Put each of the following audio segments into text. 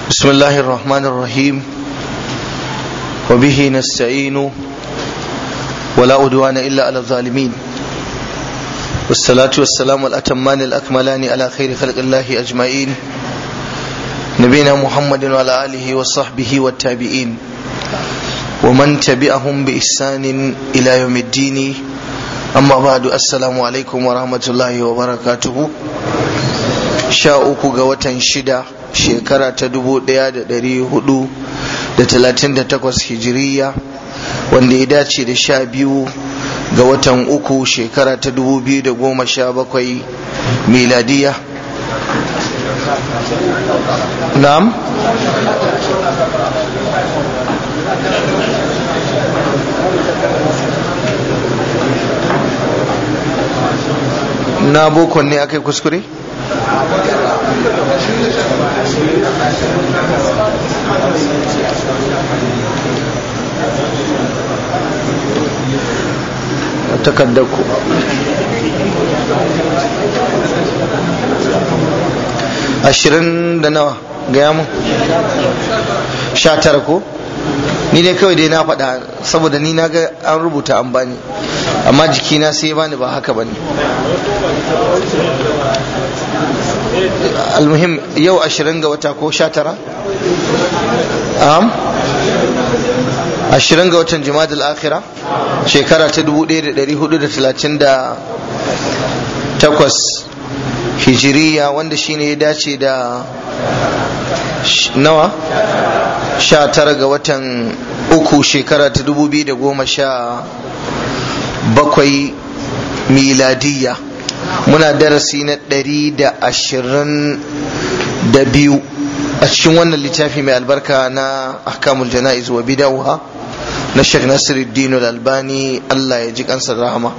بسم الله الرحمن الرحيم وبه نستعين ولا أدوان إلا على الظالمين والصلاة والسلام الأتمان الأكملان على خير خلق الله أجمعين نبينا محمد وعلى آله وصحبه والتابعين ومن تبعهم بإحسان إلى يوم الدين أما بعد السلام عليكم ورحمة الله وبركاته sha uku ga watan shida shekara ta dubu daya da dari hudu da talatin da takwas hijiriya wanda ya dace da sha biyu ga watan uku shekara ta dubu biyu da goma sha bakwai miladiya na'am na bokon ne aka yi kuskure? takaddarku ashirin da nawa gaya mu sha tara ko ni dai kawai dai na faɗa saboda ni na ga an rubuta an bani amma jikina sai bani ba haka bane almuhim yau ashirin ga wata ko sha tara am ashirin ga watan jima'ad al-akhira shekara ta dubu ɗaya da ɗari hudu da talatin da takwas hijiriya wanda shine ya dace da nawa sha tara ga watan uku shekara ta dubu biyu da goma sha bakwai miladiyya muna darasi na ɗari da ashirin da biyu a cikin wannan littafi mai albarka na ahkamul jana'iz wa bidawha na Sheikh Nasiruddin Al-Albani Allah ya ji kansa rahama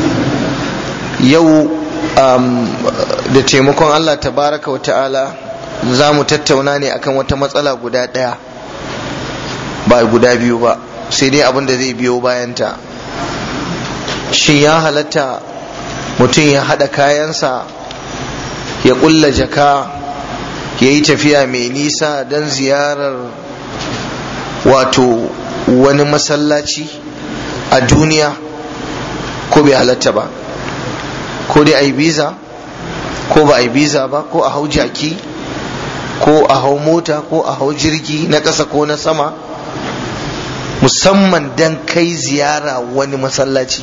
yau da taimakon Allah tabaraka wa ta'ala za mu tattauna ne akan wata matsala guda ɗaya ba guda biyu ba sai dai abin da zai biyo bayanta shin ya halatta mutum ya haɗa kayansa ya ƙulla jaka ya yi tafiya mai nisa don ziyarar wato wani masallaci a duniya ko bai halatta ba ko dai a yi biza ko ba a yi biza ba ko a hau jaki ko a hau mota ko a hau jirgi na ƙasa ko na sama musamman don kai ziyara wani masallaci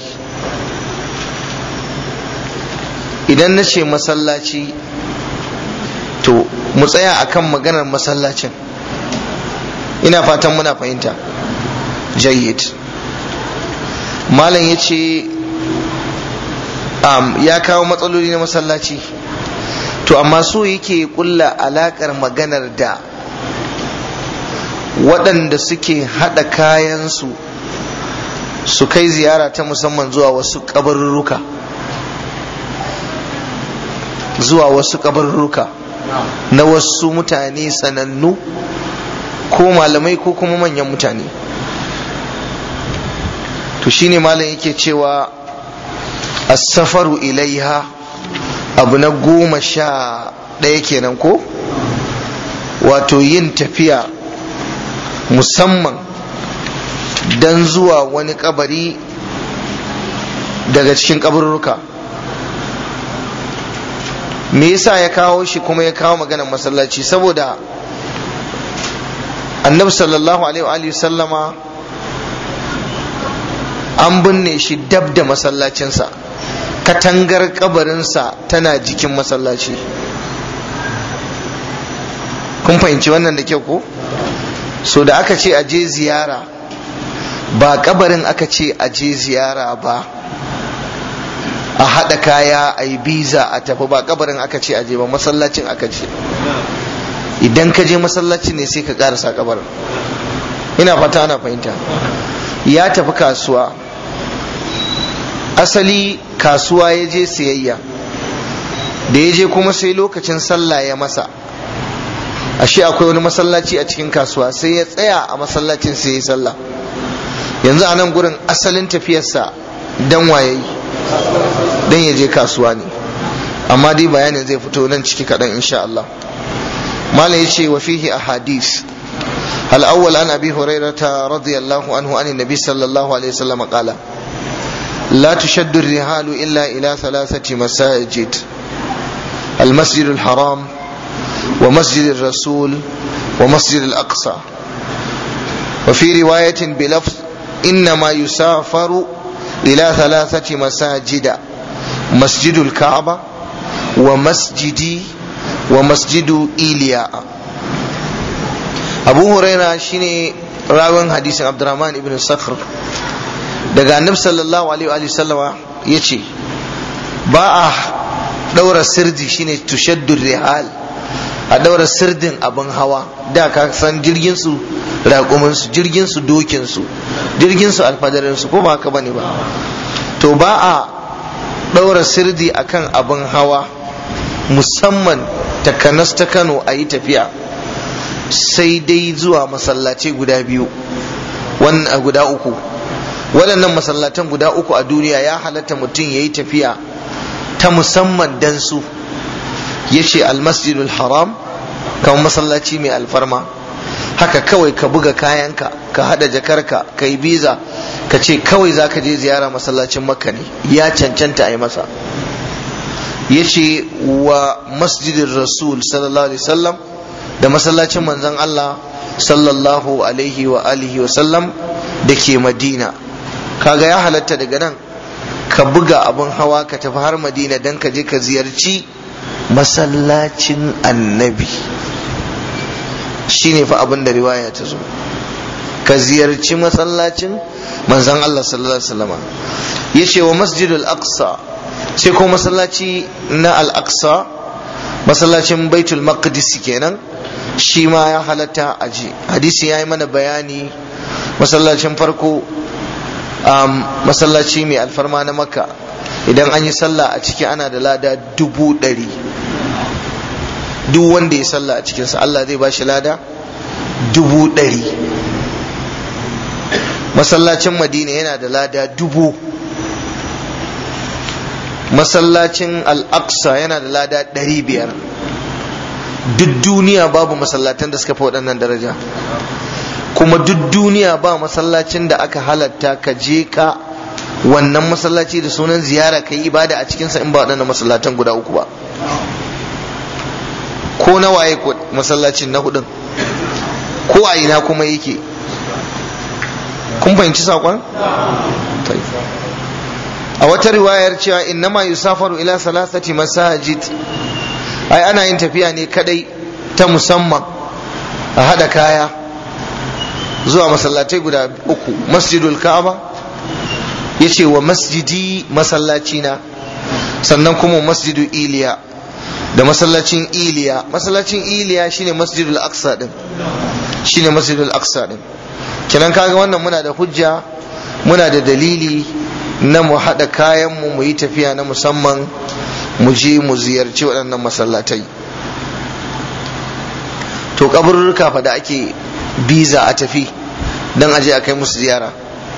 idan na ce masallaci to mu tsaya akan maganar masallacin ina fatan muna fahimta jayyid malam ya ce um, ya kawo matsaloli na masallaci to amma so yake kulla alakar maganar da waɗanda suke haɗa kayansu su kai ziyara ta musamman zuwa wasu ƙabarurruka zuwa wasu ƙabarurruka na wasu mutane sanannu ko malamai ko kuma manyan mutane to shine malam yake cewa as-safaru ilaiha abu na goma sha ɗaya kenan ko wato yin tafiya musamman don zuwa wani kabari daga cikin kabarurruka me yasa ya kawo shi kuma ya kawo maganar masallaci saboda annabi sallallahu alaihi sallama an binne shi dab da masallacinsa katangar kabarinsa tana jikin masallaci kun fahimci wannan da kyau ko so da aka ce aje ziyara ba kabarin aka ce aje ziyara ba a haɗa kaya a yi biza a tafi ba kabarin aka ce aje ba masallacin aka ce idan ka je masallacin ne sai ka karasa kabarin ina fata ana fahimta ya tafi kasuwa asali kasuwa ya je siyayya da ya je kuma sai lokacin sallah ya masa ashe akwai wani masallaci a cikin kasuwa sai ya tsaya a masallacin sai ya sallah yanzu a nan gurin asalin tafiyarsa dan waye dan ya je kasuwa ne amma dai bayanin zai fito nan ciki kaɗan insha Allah ما يشي وفيه أحاديث الأول عن أبي هريرة رضي الله عنه عن النبي صلى الله عليه وسلم قال لا تشد الرحال إلا إلى ثلاثة مساجد المسجد الحرام ومسجد الرسول ومسجد الأقصى وفي رواية بلفظ إنما يسافر إلى ثلاثة مساجد مسجد الكعبة ومسجد ومسجد إيلياء أبو هريرة شيني راوين حديث عبد الرحمن بن صخر daga annabi sallallahu alaihi wa sallama yace ba a daura sirdi shine tushaddu rihal a daura sirdin abin hawa da ka san jirgin su raƙumin su jirgin su dokin su jirgin su alfadarin su ko ba haka bane ba to ba a daura sirdi akan abin hawa musamman takanas ta Kano a yi tafiya sai dai zuwa masallaci guda biyu wannan guda uku waɗannan masallatan guda uku a duniya ya halatta mutum ya yi tafiya ta musamman dan su ya ce almasjidul haram kamar masallaci mai alfarma haka kawai ka buga kayanka ka hada jakarka ka yi biza ka ce kawai za ka je ziyara masallacin makka ne ya cancanta a yi masa ya ce wa masjidin rasul sallallahu alaihi wasallam da masallacin manzon Allah sallallahu alaihi wa alihi wa sallam da ke madina kaga ya halatta daga nan ka buga abin hawa ka tafi har madina don ka je ka ziyarci masallacin annabi shine fa abin da riwaya ta zo ka ziyarci masallacin manzan Allah sallallahu alaihi wasallam yace wa masjidul aqsa sai ko masallaci na al-aqsa masallacin baitul maqdis kenan shi ma ya halatta aji hadisi ya yi mana bayani masallacin farko um, masallaci mai alfarma na makka idan an yi sallah a ciki ana da lada dubu ɗari duk wanda ya sallah a cikinsa Allah zai ba shi lada dubu ɗari masallacin madina yana da lada dubu masallacin al-aqsa yana da lada ɗari biyar duk duniya babu masallatan da suka fi waɗannan daraja kuma duk duniya ba masallacin da aka halatta ka je ka wannan masallaci da sunan ziyara ka yi ibada a cikinsa in ba waɗannan masallatan guda uku ba ko na waye masallacin na hudun ko a ina kuma yake kun fahimci saƙon? a wata riwayar cewa innama yusafaru ila salasati masajid ai ana yin tafiya ne kadai ta musamman a hada kaya zuwa masallatai guda uku masjidul ka'aba ya ce wa masjidi masallacina sannan kuma masjidu iliya da masallacin iliya masallacin iliya shine masjidul aqsa din shine masjidul aqsa din kenan kaga wannan muna da hujja muna da dalili na mu haɗa kayan mu mu yi tafiya na musamman mu je mu ziyarci waɗannan masallatai to kaburruka fa da ake biza a tafi don aje a kai musu ziyara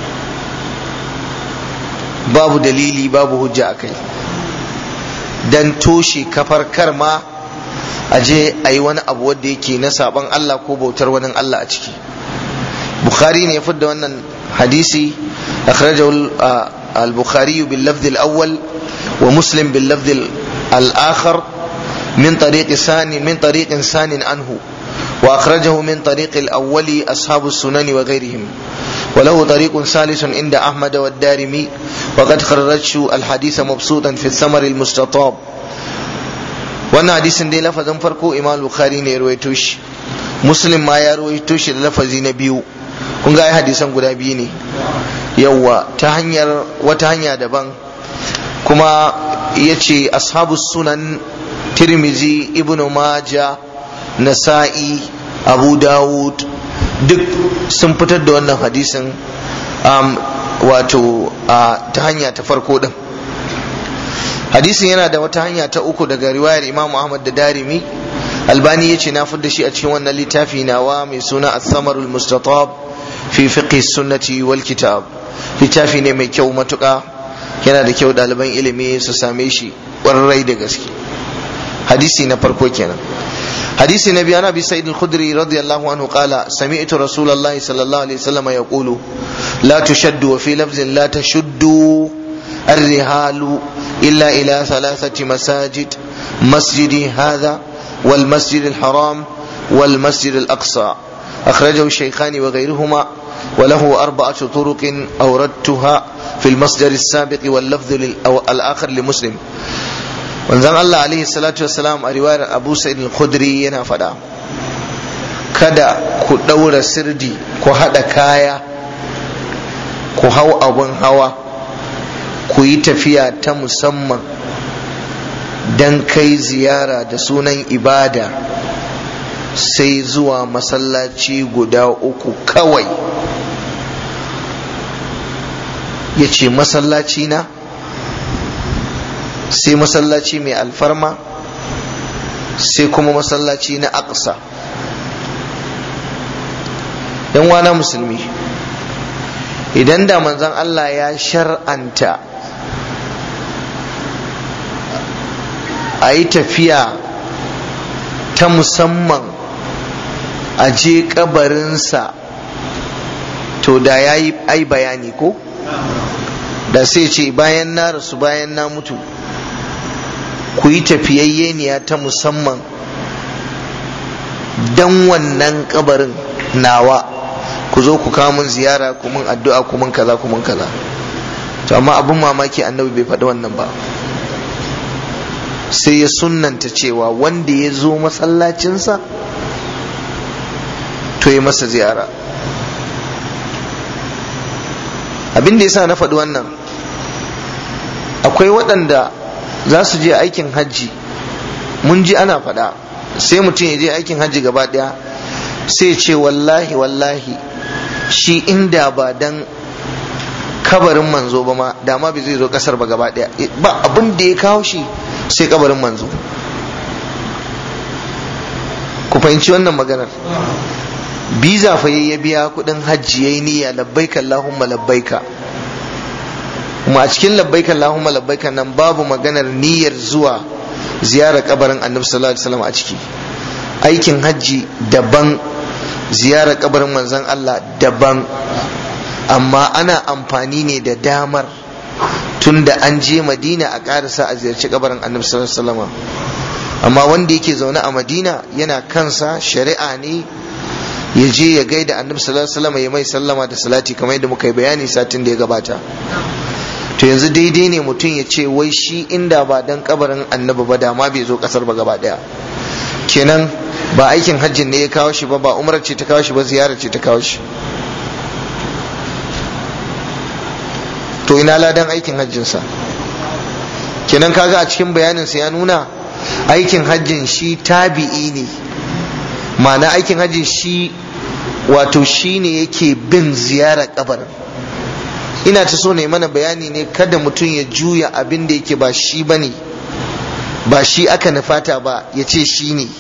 babu dalili babu hujja a kai don toshe kafar karma aje a yi wani abu wadda yake na saban Allah ko bautar wani Allah a ciki bukhari ne ya fidda wannan hadisi akhrajahu al-bukhari bil lafz al-awwal wa muslim bil lafz al-akhar min tariq sani min tariq sanin anhu وأخرجه من طريق الأول أصحاب السنن وغيرهم وله طريق ثالث عند أحمد والدارمي وقد خرجت الحديث مبسوطا في الثمر المستطاب wannan hadisin dai lafazin farko imam bukhari ne ya rawaito shi muslim ma ya rawaito shi da lafazi na biyu kun ga ai hadisan guda biyu ne yawwa ta hanyar wata hanya daban kuma yace ashabus sunan tirmizi ibnu maja nasa'i abu dawud duk sun fitar da wannan hadisin um, wato uh, ta hanya ta farko din hadisin yana da wata hanya ta uku daga riwayar imam ahmad da darimi albani ya ce na da shi a cikin wannan littafi nawa mai suna as-samarul mustatab fi fiqh sunnati wal kitab littafi ne mai kyau matuka yana da kyau ɗaliban ilimi su same shi ƙwarai da gaske hadisi na farko kenan حديث النبي عن ابي سعيد الخدري رضي الله عنه قال سمعت رسول الله صلى الله عليه وسلم يقول لا تشد وفي لفظ لا تشد الرهال الا الى ثلاثه مساجد مسجدي هذا والمسجد الحرام والمسجد الاقصى اخرجه الشيخان وغيرهما وله أربعة طرق أوردتها في المصدر السابق واللفظ الآخر لمسلم wanzan Allah alaihi salatu wassalam a riwayar Abu Sa'id al-Khudri yana faɗa kada ku ɗaura sirdi ku haɗa kaya ku hau abun hawa ku yi tafiya ta musamman don kai ziyara da sunan ibada sai zuwa masallaci guda uku kawai ya ce masallaci na sai masallaci mai alfarma sai kuma masallaci na aqsa yan wana musulmi idan da manzon Allah ya shar'anta a yi tafiya ta musamman a je kabarinsa to da ya yi ai bayani ko da sai ce bayan na rasu bayan na mutu ku yi tafiyayyeniya ta musamman don wannan kabarin nawa ku zo ku kawo mun ziyara ku mun addu'a ku mun kaza ku mun kaza to amma abin mamaki annabi bai faɗi wannan ba sai ya sunnanta cewa wanda ya zo masallacinsa to ya masa ziyara abin da yasa na faɗi wannan akwai waɗanda za su je aikin hajji mun ji ana faɗa sai mutum ya je aikin hajji gaba ɗaya sai ce wallahi wallahi shi inda ba dan kabarin manzo ba ma da ma bai zai zo kasar ba gaba ɗaya ba abin da ya kawo shi sai kabarin manzo ku fahimci wannan maganar biza fa ya biya kudin hajji yayi niyya labbaika allahumma labbaika kuma a cikin labbaika allahumma labbaika nan babu maganar niyyar zuwa ziyarar kabarin annabi sallallahu alaihi wasallam a ciki aikin hajji daban ziyarar kabarin manzon Allah daban amma ana amfani ne da damar tunda an je madina a karasa a ziyarci kabarin annabi sallallahu alaihi wasallam amma wanda yake zaune a madina yana kansa shari'a ne ya je ya gaida annabi sallallahu alaihi wasallam ya mai sallama da salati kamar yadda muka yi bayani satin da ya gabata to yanzu daidai ne mutum ya ce wai shi inda ba dan kabarin annabi ba da ma bai zo kasar ba gaba daya kenan ba aikin hajjin ne ya kawo shi ba ba umrar ce ta kawo shi ba ziyara ce ta kawo shi to ina ladan aikin hajjinsa kenan kaga a cikin bayaninsa ya nuna aikin hajjin shi tabi'i ne ma'ana aikin hajji shi wato shi ne yake bin ziyara kabarin ina ta so ne mana bayani ne kada mutum ya juya abin da yake ba shi ba ne ba shi aka nufata ba ya ce shi ne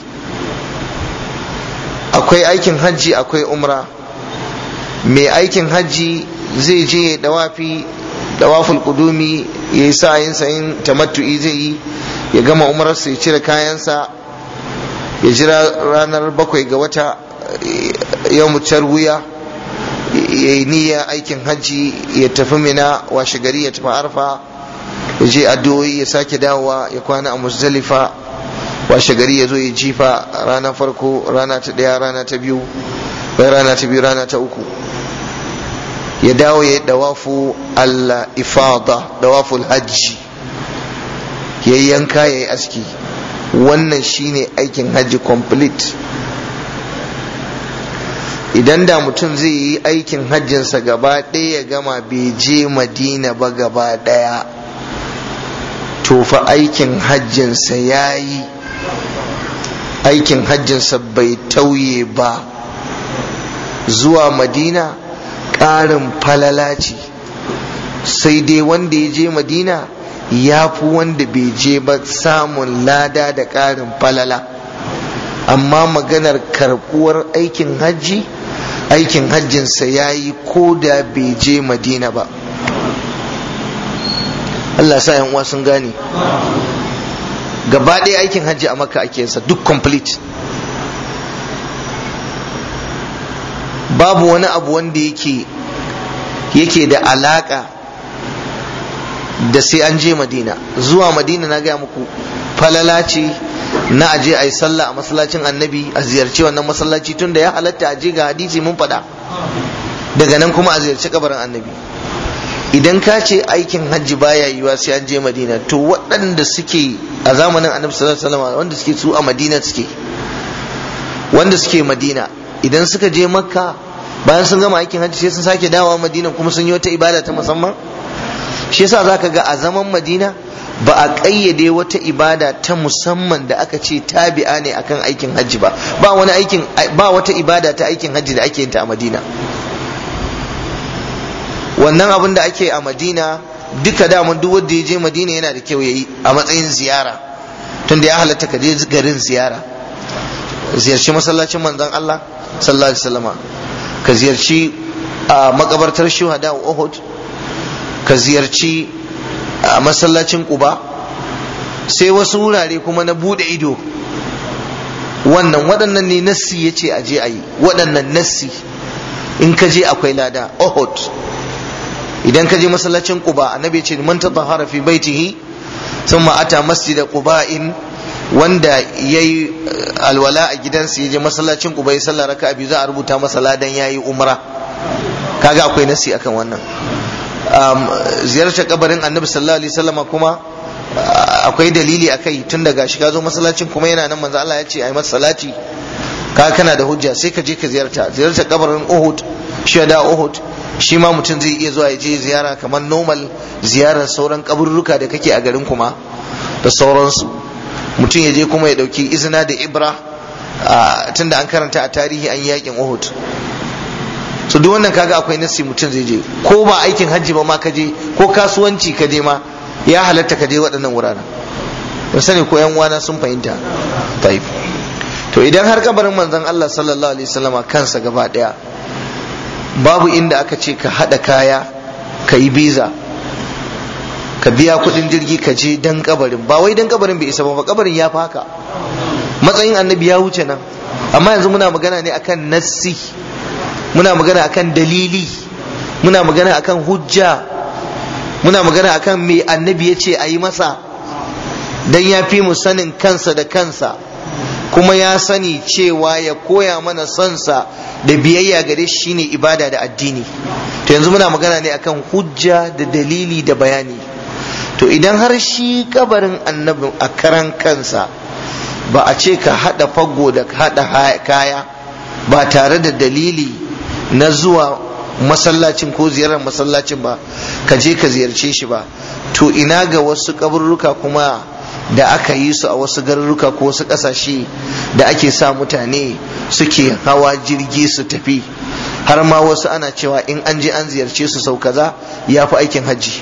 akwai aikin hajji akwai umra mai aikin hajji zai je ya dawafi dawaful kudumi ya yi sa'ayin sayin tamattu'i zai yi ya gama umararsa ya cire kayansa ya jira ranar bakwai ga wata yau mutar wuya ya yi niyya aikin hajji ya tafi mina washe gari ya tafi arfa ya je addu'o'i ya sake dawowa ya kwana a muzdalifa washe gari ya zo ya jifa rana farko rana ta ɗaya rana ta biyu bai rana ta biyu rana ta uku ya dawo ya yi dawafu al-ifada dawaful hajji ya yanka ya yi aski wannan shine aikin hajji complete idan da mutum zai yi aikin hajjinsa gaba ɗaya ya gama bai je madina ba gaba ɗaya to fa aikin hajjinsa ya yi aikin hajjinsa bai tauye ba zuwa madina ƙarin falala ce sai dai wanda ya je madina ya fi wanda bai je ba samun lada da ƙarin falala amma maganar karɓuwar aikin hajji aikin hajjinsa ya yi ko da bai je madina ba Allah sa yan uwa sun gane gaba ɗaya aikin hajji a makka ake yinsa duk complete babu wani abu wanda yake yake da alaka da sai an je madina zuwa madina na gaya muku falala ce na aje a yi sallah a masallacin annabi a ziyarci wannan masallaci tun da ya halatta a je ga hadisi mun faɗa daga nan kuma a ziyarci kabarin annabi idan ka ce aikin hajji baya yiwa sai an je madina to waɗanda suke a zamanin annabi sallallahu alaihi wasallam wanda suke su a madina suke wanda suke madina idan suka je makka bayan sun gama aikin hajji sai sun sake dawowa madina kuma sun yi wata ibada ta musamman shi yasa zaka ga a zaman madina ba a ƙayyade wata ibada ta musamman da aka ce tabi'a ne akan aikin hajji ba ba wani aikin ba wata ibada ta aikin hajji da ake yin ta a madina wannan abin da ake a madina duka daman duk wanda ya je madina yana da kyau yayi a matsayin ziyara tunda ya halatta ka je garin ziyara ziyarci masallacin manzon Allah sallallahu alaihi wasallama ka ziyarci a makabartar shuhada Uhud ka ziyarci a masallacin Quba sai wasu wurare kuma na bude ido wannan waɗannan ne nassi ya ce a je a yi waɗannan nassi in ka je akwai lada Uhud idan ka je masallacin Quba annabi ya ce man tatahara fi baitihi thumma ata masjida Quba'in wanda ya yi alwala a gidansa ya je masallacin Quba ya sallar raka'a biyu za a rubuta masa ladan yayi umra kaga akwai nasi akan wannan ziyartar kabarin annabi sallallahu alaihi wasallama kuma akwai dalili akai tun daga shi ka zo masallacin kuma yana nan manzo Allah ya ce ai masa salati ka kana da hujja sai ka je ka ziyarta ziyartar kabarin Uhud shada Uhud shi ma mutum zai iya zuwa ya je ziyara kamar normal ziyarar sauran kaburruka da kake a garin kuma da sauransu mutum ya je kuma ya dauki izina da ibra tunda an karanta a tarihi an yi yakin Uhud so duk wannan kaga akwai nasi mutum zai je ko ba aikin hajji ba ma ka je ko kasuwanci ka je ma ya halatta ka je waɗannan wuraren ba sani ko yan uwana sun fahimta taif to idan har kabarin manzon Allah sallallahu alaihi wasallama kansa gaba daya babu inda aka ce ka hada kaya ka yi biza ka biya kudin jirgi ka je dan kabarin ba wai dan kabarin bai isa ba kabarin ya fi haka matsayin annabi ya wuce nan amma yanzu muna magana ne akan nassi muna magana akan dalili muna magana akan hujja muna magana akan me annabi ya ce a yi masa dan ya fi mu sanin kansa da kansa kuma ya sani cewa ya koya mana sonsa da biyayya gare shi shine ibada da addini to yanzu muna magana ne akan hujja da dalili da bayani to idan har shi kabarin annabi a karan kansa ba a ce ka hada fago da hada kaya ba tare da dalili na zuwa masallacin ko ziyarar masallacin ba ka je ka ziyarce shi ba to ina ga wasu kaburruka kuma da aka yi su a wasu garuruka ko wasu ƙasashe da ake sa mutane suke hawa jirgi su tafi har ma wasu ana cewa in an je an ziyarce su sau kaza ya fi aikin hajji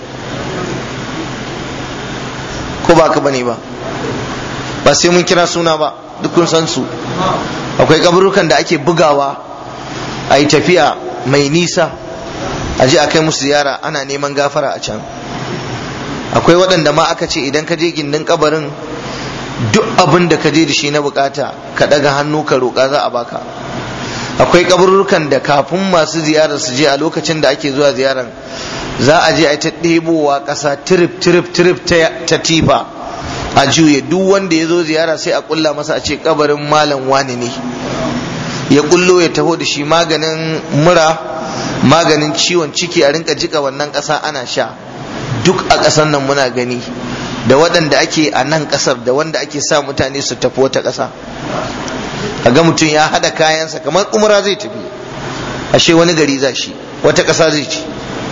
ko ba ka bane ba ba sai mun kira suna ba duk kun san su akwai kaburukan da ake bugawa a yi tafiya mai nisa a je a kai musu ziyara ana neman gafara a can akwai waɗanda ma aka ce idan ka je gindin kabarin duk abin da ka je da shi na bukata ka ɗaga hannu ka roƙa za a baka akwai kaburukan da kafin masu ziyarar su je a lokacin da ake zuwa ziyarar za a je a ta ɗebowa ƙasa tirif tirif tirif ta tifa a juye duk wanda ya zo ziyara sai a ƙulla masa a ce kabarin malam wani ne ya ƙullo ya taho da shi maganin mura maganin ciwon ciki a rinka jika wannan ƙasa ana sha duk a ƙasar nan muna gani da waɗanda ake a nan ƙasar da wanda ake sa mutane su tafi wata ƙasa a ga mutum ya haɗa kayansa kamar umra zai tafi ashe wani gari za shi wata ƙasa zai ci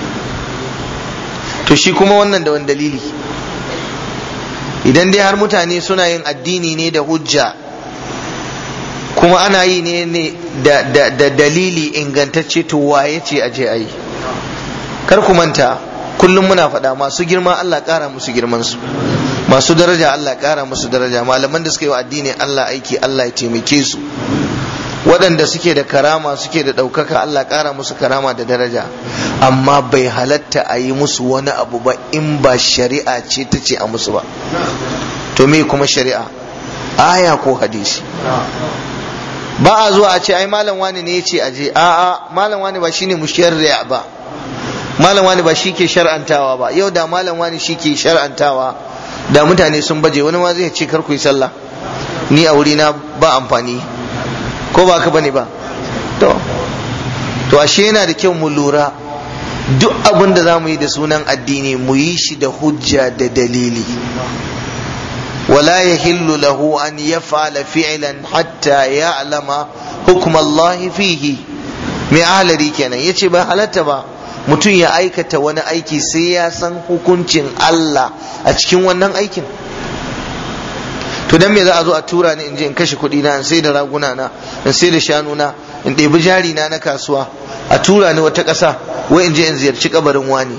to shi kuma wannan da wani dalili idan dai har mutane suna yin addini ne da hujja kuma ana yi ne da, da, da dalili ingantacce to waye ce a je a yi kar ku manta kullum muna faɗa masu girma Allah ƙara musu girman su masu daraja Allah ƙara musu daraja malaman da suka yi wa addini Allah aiki Allah ya taimake su waɗanda suke da karama suke da ɗaukaka Allah ƙara musu karama da daraja amma bai halatta a yi musu wani abu ba in ba shari'a ce ta ce a musu ba to me kuma shari'a aya ko hadisi ba a zuwa a ce ai malam wani ne ya ce aje a'a malam wani ba shine musharri'a ba malam wani ba shi ke shar'antawa ba yau da malam wani shi ke shar'antawa da mutane sun baje wani ma zai ce kar ku yi sallah ni a wuri na ba amfani ko ba ka bane ba to to ashe yana da kyau mu lura duk abin da za mu yi da sunan addini mu yi shi da hujja da dalili ولا يحل له أن يفعل فعلا حتى يعلم حكم الله فيه mai ahalari kenan ya ce ba halatta ba mutum ya aikata wani aiki sai ya san hukuncin Allah a cikin wannan aikin to dan me za a zo a tura ni in je in kashe kuɗi na in sai da raguna na in sai da shanu na in ɗebi jari na na kasuwa a tura ni wata ƙasa wai in je in ziyarci kabarin wani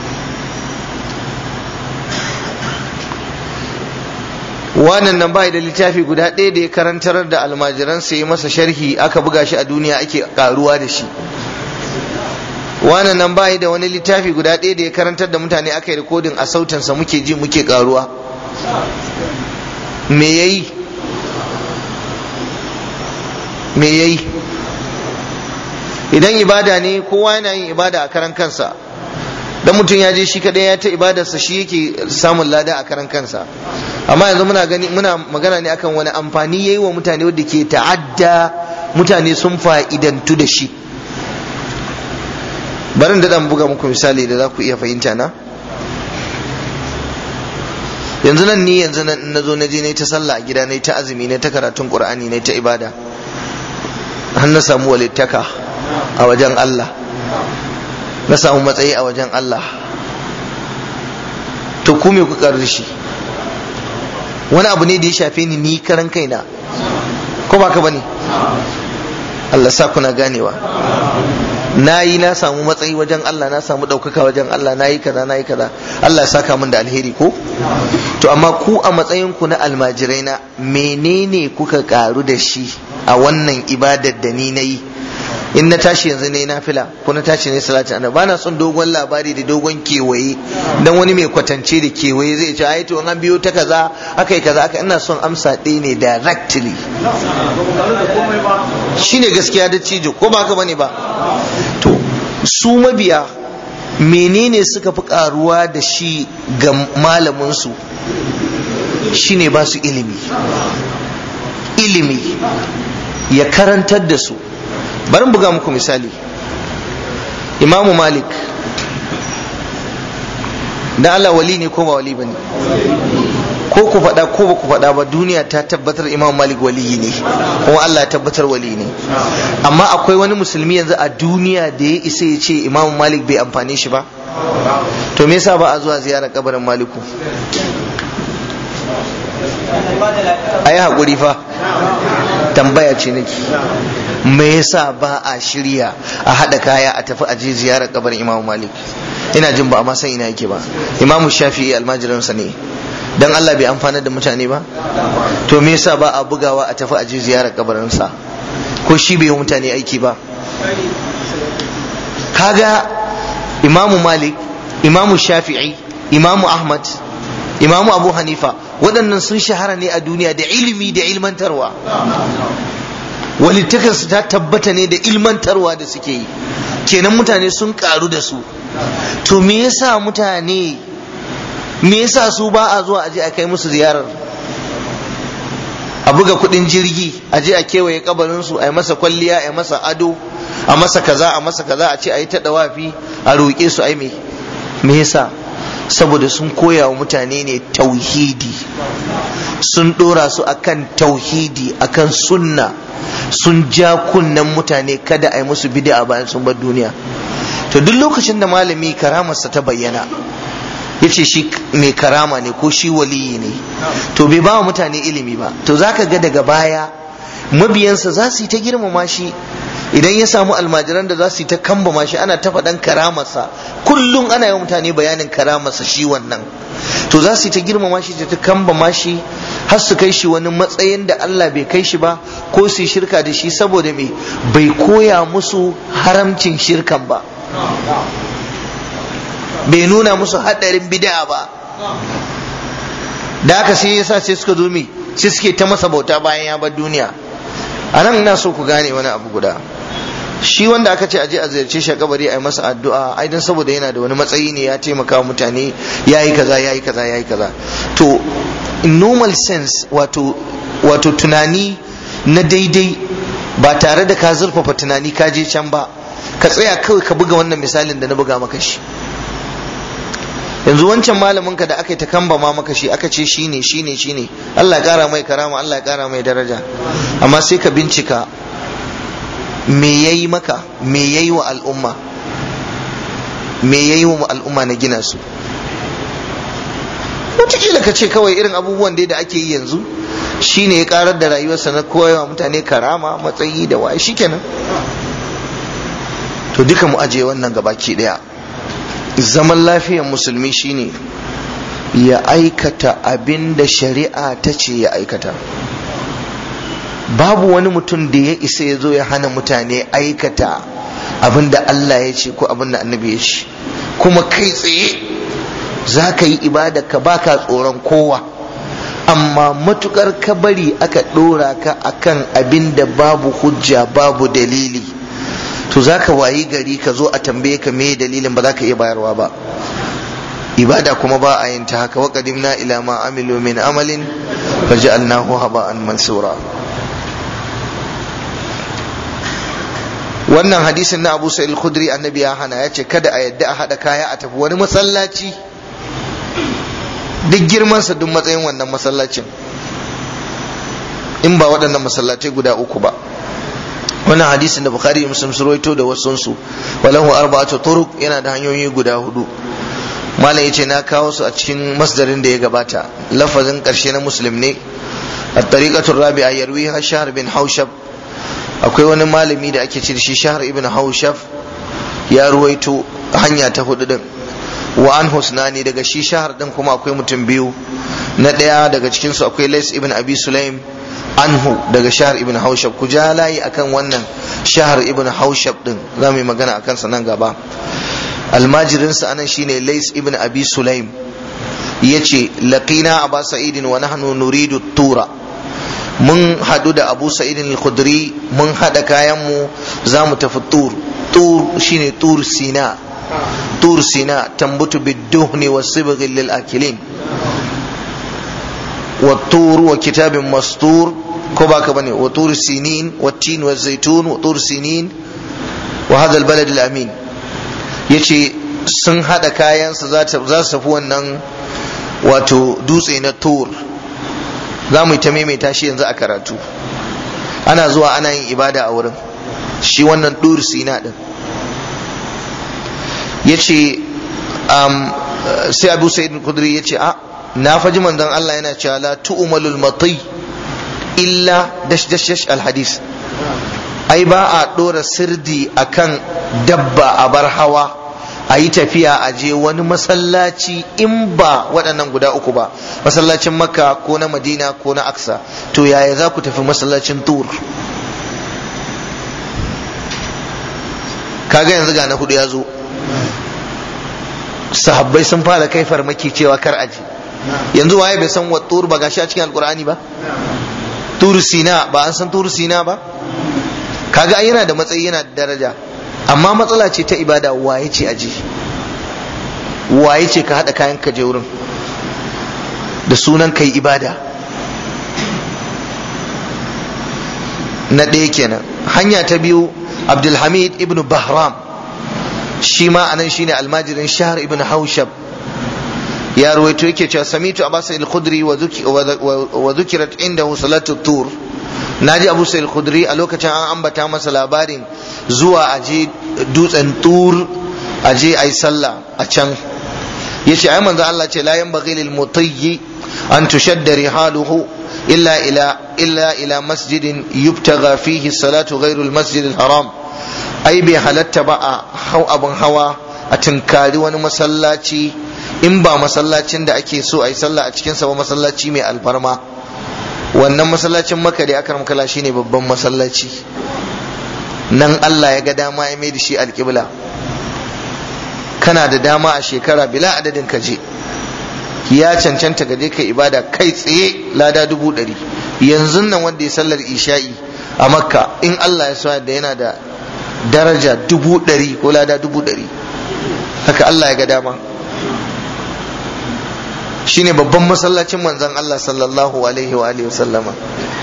wannan nan bai da littafi guda ɗaya da ya karantar da almajiran sai yi masa sharhi aka buga shi a duniya ake karuwa da shi wannan nan bai da wani littafi guda ɗaya da ya karantar da mutane aka yi rikodin a sautinsa muke ji muke karuwa me yayi me yayi idan ibada ne kowa yana yin ibada a karan kansa dan mutum ya je shi kadai ya ta ibadarsa shi yake samun lada a karan kansa amma yanzu muna gani muna magana ne akan wani amfani yayi wa mutane wanda ke ta'adda mutane sun fa'idantu da shi barin da dan buga muku misali da za ku iya fahimta na yanzu nan ni yanzu nan na zo na je na ta sallah a gida na ta azumi na ta karatun qur'ani na ta ibada har na samu walittaka a wajen Allah na samu matsayi a wajen Allah to ku me ku da shi wani abu ne da ya shafe ni ni karan kaina ko ba ka bane Allah sa kuna ganewa na yi na samu matsayi wajen Allah na samu ɗaukaka wajen Allah na yi kaza na yi kaza Allah ya saka min da alheri ko to amma ku a matsayin ku na almajirai na menene kuka karu da shi a wannan ibadar da ni na yi in na tashi yanzu ne na fila ko na tashi ne salati annabi bana son dogon labari da dogon kewaye dan wani mai kwatance da kewaye zai ce ai to an biyo ta kaza akai kaza aka ina son amsa ɗaya ne directly shine gaskiya da cijo ko ba haka bane ba to su mabiya menene suka fi karuwa da shi ga malamin su shine ba su ilimi ilimi ya karantar da su bari buga muku misali imamu malik da Allah wali ne ko ba wali ba ne ko ku faɗa ko ba ku faɗa ba duniya ta tabbatar imam malik waliyi ne kuma Allah ya tabbatar wali ne amma akwai wani musulmi yanzu a duniya da ya isa ya ce imam malik bai amfane shi ba to me yasa ba a zuwa ziyarar kabarin maliku ayi haƙuri fa tambaya ce nake me yasa ba a shirya a haɗa kaya a tafi aje ziyarar kabarin imam malik ina jin ba a ma san ina yake ba imamu shafi'i almajiransa ne dan Allah bai amfana da mutane ba to me yasa ba a bugawa a tafi aje ziyarar kabarinsa ko shi bai yi mutane aiki ba kaga imamu malik imamu shafi'i imamu ahmad imamu abu hanifa waɗannan sun shahara ne a duniya da ilimi da ilmantarwa walittakarsu ta tabbata ne da ilmantarwa da suke yi kenan mutane sun karu da su to me yasa mutane me yasa su ba a zuwa aje a kai musu ziyarar a buga kudin jirgi a je a kewaye kabarin su a yi masa kwalliya a yi masa ado a masa kaza a masa kaza a ce a yi ta dawafi a roƙe su ai me me yasa saboda sun koya wa mutane ne tauhidi sun ɗora su akan tauhidi akan sunna sun ja kunnen mutane kada a yi musu bid'a bayan sun bar duniya to duk lokacin da malami karamarsa ta bayyana ya ce shi mai karama ne ko shi waliyi ne to bai ba wa mutane ilimi ba to zaka ga daga baya mabiyansa za su yi ta girmama shi idan ya samu almajiran da za su yi ta kambama shi ana ta faɗan karamarsa kullum ana yi mutane bayanin karamarsa shi wannan to za su yi ta girmama shi ta kambama shi har su kai shi wani matsayin da Allah bai kai shi ba ko su yi shirka da shi saboda me bai koya musu haramcin shirkan ba bai nuna musu haɗarin bid'a ba da haka sai yasa sai suka zo mi sai suke ta masa bauta bayan ya bar duniya a nan ina so ku gane wani abu guda shi wanda aka ce aje a ziyarce shi a kabari a yi masa addu'a ai dan saboda yana da wani matsayi ne ya taimaka wa mutane yayi kaza yayi kaza yayi kaza to in normal sense wato wato tunani na daidai ba tare da ka zurfafa tunani ka je can ba ka tsaya kawai ka buga wannan misalin da na buga maka shi yanzu wancan malamin ka da aka yi ta kamba ma maka shi aka ce shine shine shine Allah ya kara mai karama Allah ya kara mai daraja amma sai ka bincika me yayi maka me yayi wa al'umma me yayi wa al'umma na gina su wataƙila ka ce kawai irin abubuwan da ake yi yanzu shine ya karar da rayuwarsa na koyawa mutane karama matsayi da waye shikenan to duka mu aje wannan gabaki daya zaman lafiyar musulmi shine ya aikata abin da shari'a ta ce ya aikata babu wani mutum da ya isa ya zo ya hana mutane aikata abin da Allah ya ce ko abin da annabi ya ce kuma kai tsaye za ka yi ibada ka baka tsoron kowa amma matukar ka bari aka ɗora ka akan abin da babu hujja babu dalili to za ka wayi gari ka zo a tambaye ka me dalilin ba za ka iya bayarwa ba ibada kuma ba a yin ta haka wa qadimna ila ma amilu min amalin faj'alnahu haba'an mansura wannan hadisin na Abu Sa'id al-Khudri annabi ya hana ya ce kada a yadda a hada kaya a tafi wani masallaci duk girmansa duk matsayin wannan masallacin in ba waɗannan masallacai guda uku ba wannan hadisin da bukhari da muslim su rawaito da wasunsu walahu arba'atu turuq yana da hanyoyi guda hudu malam yace na kawo su a cikin masdarin da ya gabata lafazin karshe na muslim ne at-tariqatu rabi'a yarwiha shahr bin haushab akwai wani malami da ake ce da shi shahr ibn haushab ya ruwaito hanya ta hudu din wa an husnani daga shi shahar din kuma akwai mutum biyu na ɗaya daga cikinsu akwai lais ibn abi sulaim anhu daga shahar ibn haushab ku ja layi akan wannan shahar ibn haushab din za mu yi magana akan sa nan gaba almajirinsa anan shine lais ibn abi sulaim yace laqina aba sa'idin wa nahnu nuridu tura mun hadu da abu sa'idin al-khudri mun hada kayan mu za mu tafi tur tur shine tur sina tur sina tambutu bid-duhni was-sibghi lil-akilin والطور وكتاب مسطور كوبا كبني وطور السنين والتين والزيتون وطور سنين وهذا البلد الأمين yace sun haɗa kayansa za su tafi wannan wato dutse na tur za mu yi ta maimaita shi yanzu a karatu ana zuwa ana yin ibada a wurin shi wannan tur sina ɗin ya ce sai abu sa'id kudri ya ce a na faji manzon Allah yana cewa la tu'malul mati illa dash dash dash al hadis ai ba a dora sirdi akan dabba a bar hawa a yi tafiya a je wani masallaci in ba waɗannan guda uku ba masallacin makka ko na madina ko na aksa to yaya za ku tafi masallacin tur kaga yanzu ga na hudu ya zo sahabbai sun fara kai farmaki cewa kar aje yanzu waye bai san wattur ba gashi a cikin alkur'ani ba turu sina ba an san turu sina ba kaga ai yana da matsayi yana da daraja amma matsala ce ta ibada waye ce aje waye ce ka hada kayan ka je wurin da sunan kai ibada na ɗaya kenan hanya ta biyu abdulhamid ibn bahram shi ma anan shine almajirin shahar ibn haushab ya ruwaito yake cewa samitu abu sa'id al-khudri wa dhukirat indahu salatu tur naji abu sa'id al-khudri a lokacin an ambata masa labarin zuwa aje dutsen tur aje ayi sallah a can yace ai manzo Allah ce la yanbaghi lil mutayyi an tushadda rihaluhu illa ila illa ila masjidin yubtaga fihi salatu ghairu al-masjid al-haram ai bai halatta ba a hau abin hawa a tunkari wani masallaci in ba masallacin da ake so a yi sallah a cikinsa ba masallaci mai alfarma wannan masallacin maka da aka makala shine babban masallaci nan Allah ya ga dama ya mai da shi alƙibla kana da dama a shekara bila adadin ka je ya cancanta ga kai ibada kai tsaye lada dubu ɗari yanzu nan wanda ya sallar isha'i a makka in Allah ya sa da yana da daraja dubu ɗari ko lada dubu ɗari haka Allah ya ga dama shine babban masallacin manzon Allah sallallahu alaihi wa alihi wasallama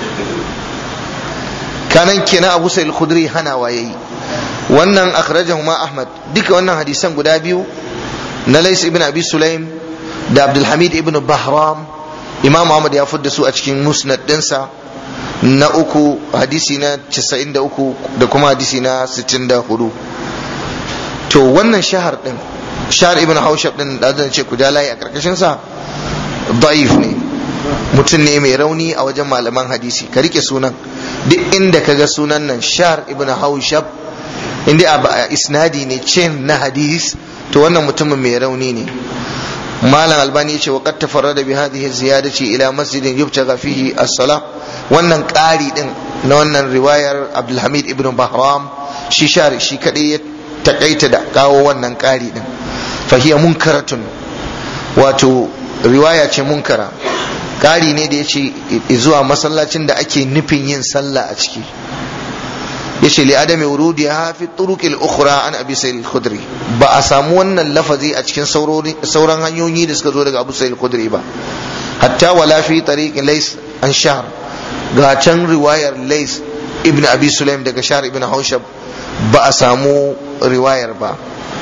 kanan kenan Abu Sa'id al-Khudri hana wayayi wannan akhrajahu ma Ahmad duka wannan hadisan guda biyu na Lais ibn Abi Sulaim da Abdul Hamid ibn Bahram Imam Ahmad ya fudda su a cikin musnad dinsa na uku hadisi na 93 da kuma hadisi na 64 to wannan shahar din shahar ibn haushab din da zan ce ku ja layi a karkashin sa da'if ne mutum ne mai rauni a wajen malaman hadisi ka rike sunan duk inda ka ga sunan nan shahar ibn haushab inda a isnadi ne chain na hadis to wannan mutumin mai rauni ne malam albani yace wa qad tafarrada bi hadhihi ziyadati ila masjidin yubtaga fihi as-salah wannan ƙari din na wannan riwayar abdulhamid ibn bahram shi shari shi kadai ya takaita da kawo wannan ƙari din fahiya munkaratun wato riwaya ce munkara ƙari ne da ya ce zuwa masallacin da ake nufin yin sallah a ciki yace li adami wurudiha fi turuq al-ukhra an abi sa'id al-khudri ba a samu wannan lafazi a cikin sauran hanyoyi da suka zo daga abu sa'id al-khudri ba hatta wala fi tariq lays an shahr ga can riwayar lays ibn abi sulaim daga shahr ibn haushab ba a samu riwayar ba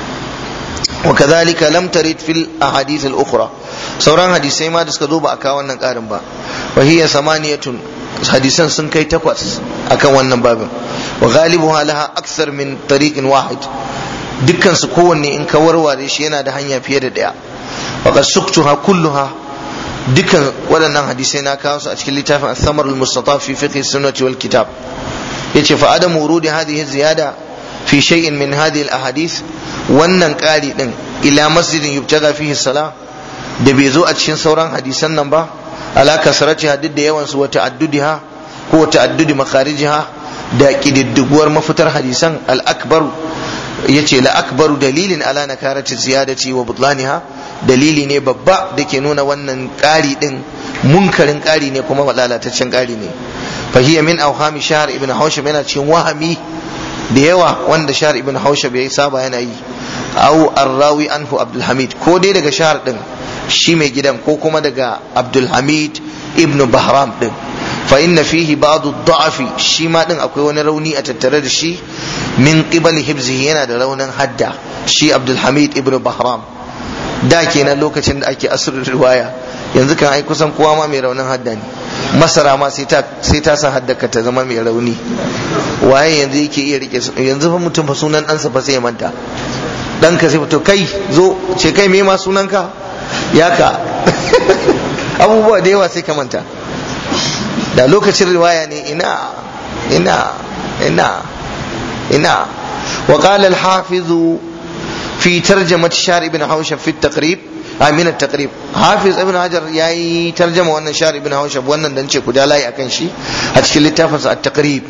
وكذلك لم ترد في الاحاديث الاخرى sauran hadisai ma da suka zo ba a kawo wannan karin ba wa hiya samaniyatun hadisan sun kai takwas akan wannan babin wa ghalibuha laha akthar min tariqin wahid dukkan su kowanne in ka warware shi yana da hanya fiye da daya wa qad suktuha kulluha dukkan waɗannan hadisai na kawo su a cikin littafin al-thamar al-mustataf fi fiqh sunnati wal kitab yace fa adam wurudi hadhihi ziyada fi shay'in min hadhihi al-ahadith wannan ƙari din ila masjidin yubtaga fihi salah da bai zo a cikin sauran hadisan nan ba ala kasarati duk da yawan su wa ta'addudiha ko ta'addudi makharijiha da kididdiguwar mafitar hadisan al-akbar yace la akbaru dalilin ala nakarati ziyadati wa butlaniha dalili ne babba da ke nuna wannan ƙari din munkarin ƙari ne kuma lalataccen ƙari ne fa hiya min awhami shahr ibn hawshab yana cikin wahami da yawa wanda shahr ibn hawshab ya saba yana yi au arrawi anhu abdul hamid ko dai daga shahr din shi mai gidan ko kuma daga abdulhamid ibn bahram din fa inna fihi ba'du da'afi shi ma din akwai wani rauni a tattare da shi min qibali hibzihi yana da raunin hadda shi abdulhamid ibn bahram da kenan lokacin da ake asirin riwaya yanzu kan ai kusan kowa ma mai raunin hadda ne masara ma sai ta sai ta sa haddaka ta zama mai rauni waye yanzu yake iya rike yanzu fa mutum fa sunan ɗansa fa sai ya manta ɗanka sai to kai zo ce kai me ma sunanka ya ka abubuwa da yawa sai ka manta da lokacin riwaya ne ina ina ina ina وقال الحافظ في ترجمة شار ابن حوشب في التقريب من التقريب حافظ ابن حجر ياي ترجمة وانا شار ابن حوشب وانا دنشي كدا لا يكن شي هتشكل التافز التقريب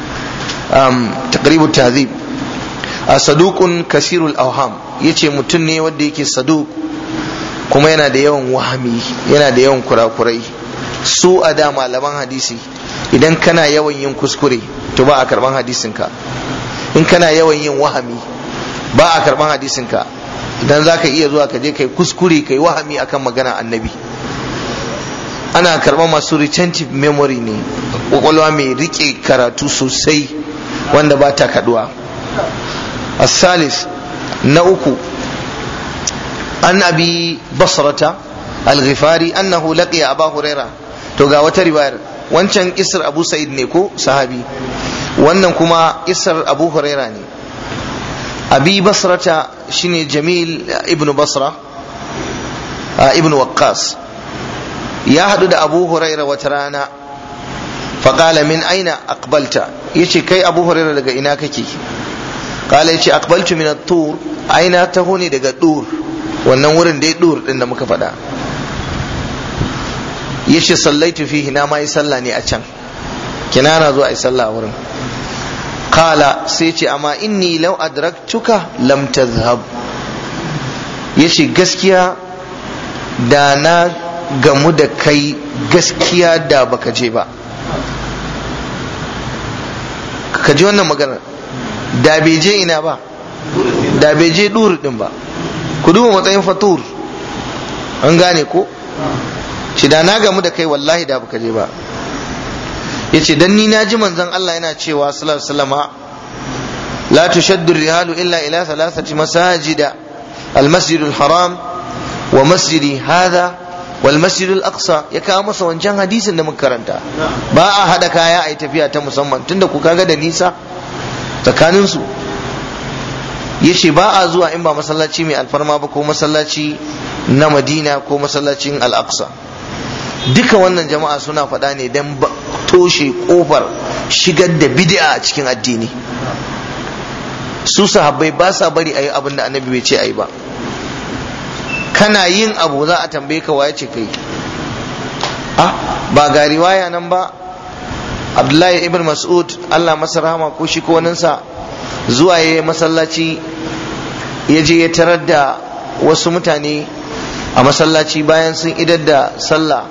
أم تقريب التهذيب صدوق كثير الأوهام يتي متني وديك صدوق kuma yana da yawan wahami yana da yawan kurakurai su a da malaman hadisi idan kana yawan yin kuskure to ba a karban hadisinka in kana yawan yin wahami ba a karban hadisinka idan za ka iya zuwa ka je kai kuskure kai wahami akan magana annabi ana karban masu retentive memory ne kwakwalwa mai rike karatu sosai wanda ba ta kaduwa asalis na uku an abi basrata al-ghifari annahu laqiya aba huraira to ga wata riwayar wancan isar abu sa'id ne ko sahabi wannan kuma isar abu huraira ne abi basrata shine jamil ibnu basra ibnu waqqas ya hadu da abu huraira wata rana faƙala min aina aqbalta yace kai abu huraira daga ina kake qala yace aqbaltu min at-tur aina taho ne daga dur wannan wurin dai dur din da muka faɗa yace sallaitu fihi na ma yi sallah ne a can kina na zo a yi sallah a wurin kala sai ce amma inni law adraktuka lam tadhhab yace gaskiya da na gamu da kai gaskiya da baka je ba ka ji wannan maganar da bai je ina ba da bai je dur din ba ku duba matsayin fatur an gane ko shi da na gamu da kai wallahi da baka je ba yace dan ni na ji manzon Allah yana cewa sallallahu alaihi wasallama la tushaddu rihalu illa ila thalathati masajida المسجد الحرام ومسجد هذا والمسجد الأقصى ya kawo masa wancan hadisin da muka karanta ba a hada kaya a yi tafiya ta musamman tunda ku kaga da nisa tsakanin su yace ba a zuwa in ba masallaci mai alfarma ba ko masallaci na Madina ko masallacin Al-Aqsa duka wannan jama'a suna faɗa ne don toshe kofar shigar da bid'a a cikin addini su sahabbai ba sa bari a yi abin da annabi bai ce a yi ba kana yin abu za a tambaye ka waye ce kai ah ba ga riwaya nan ba abdullahi ibn mas'ud allah masa rahama ko shi ko sa zuwa ya masallaci ya je ya tarar da wasu mutane a masallaci bayan sun idar da sallah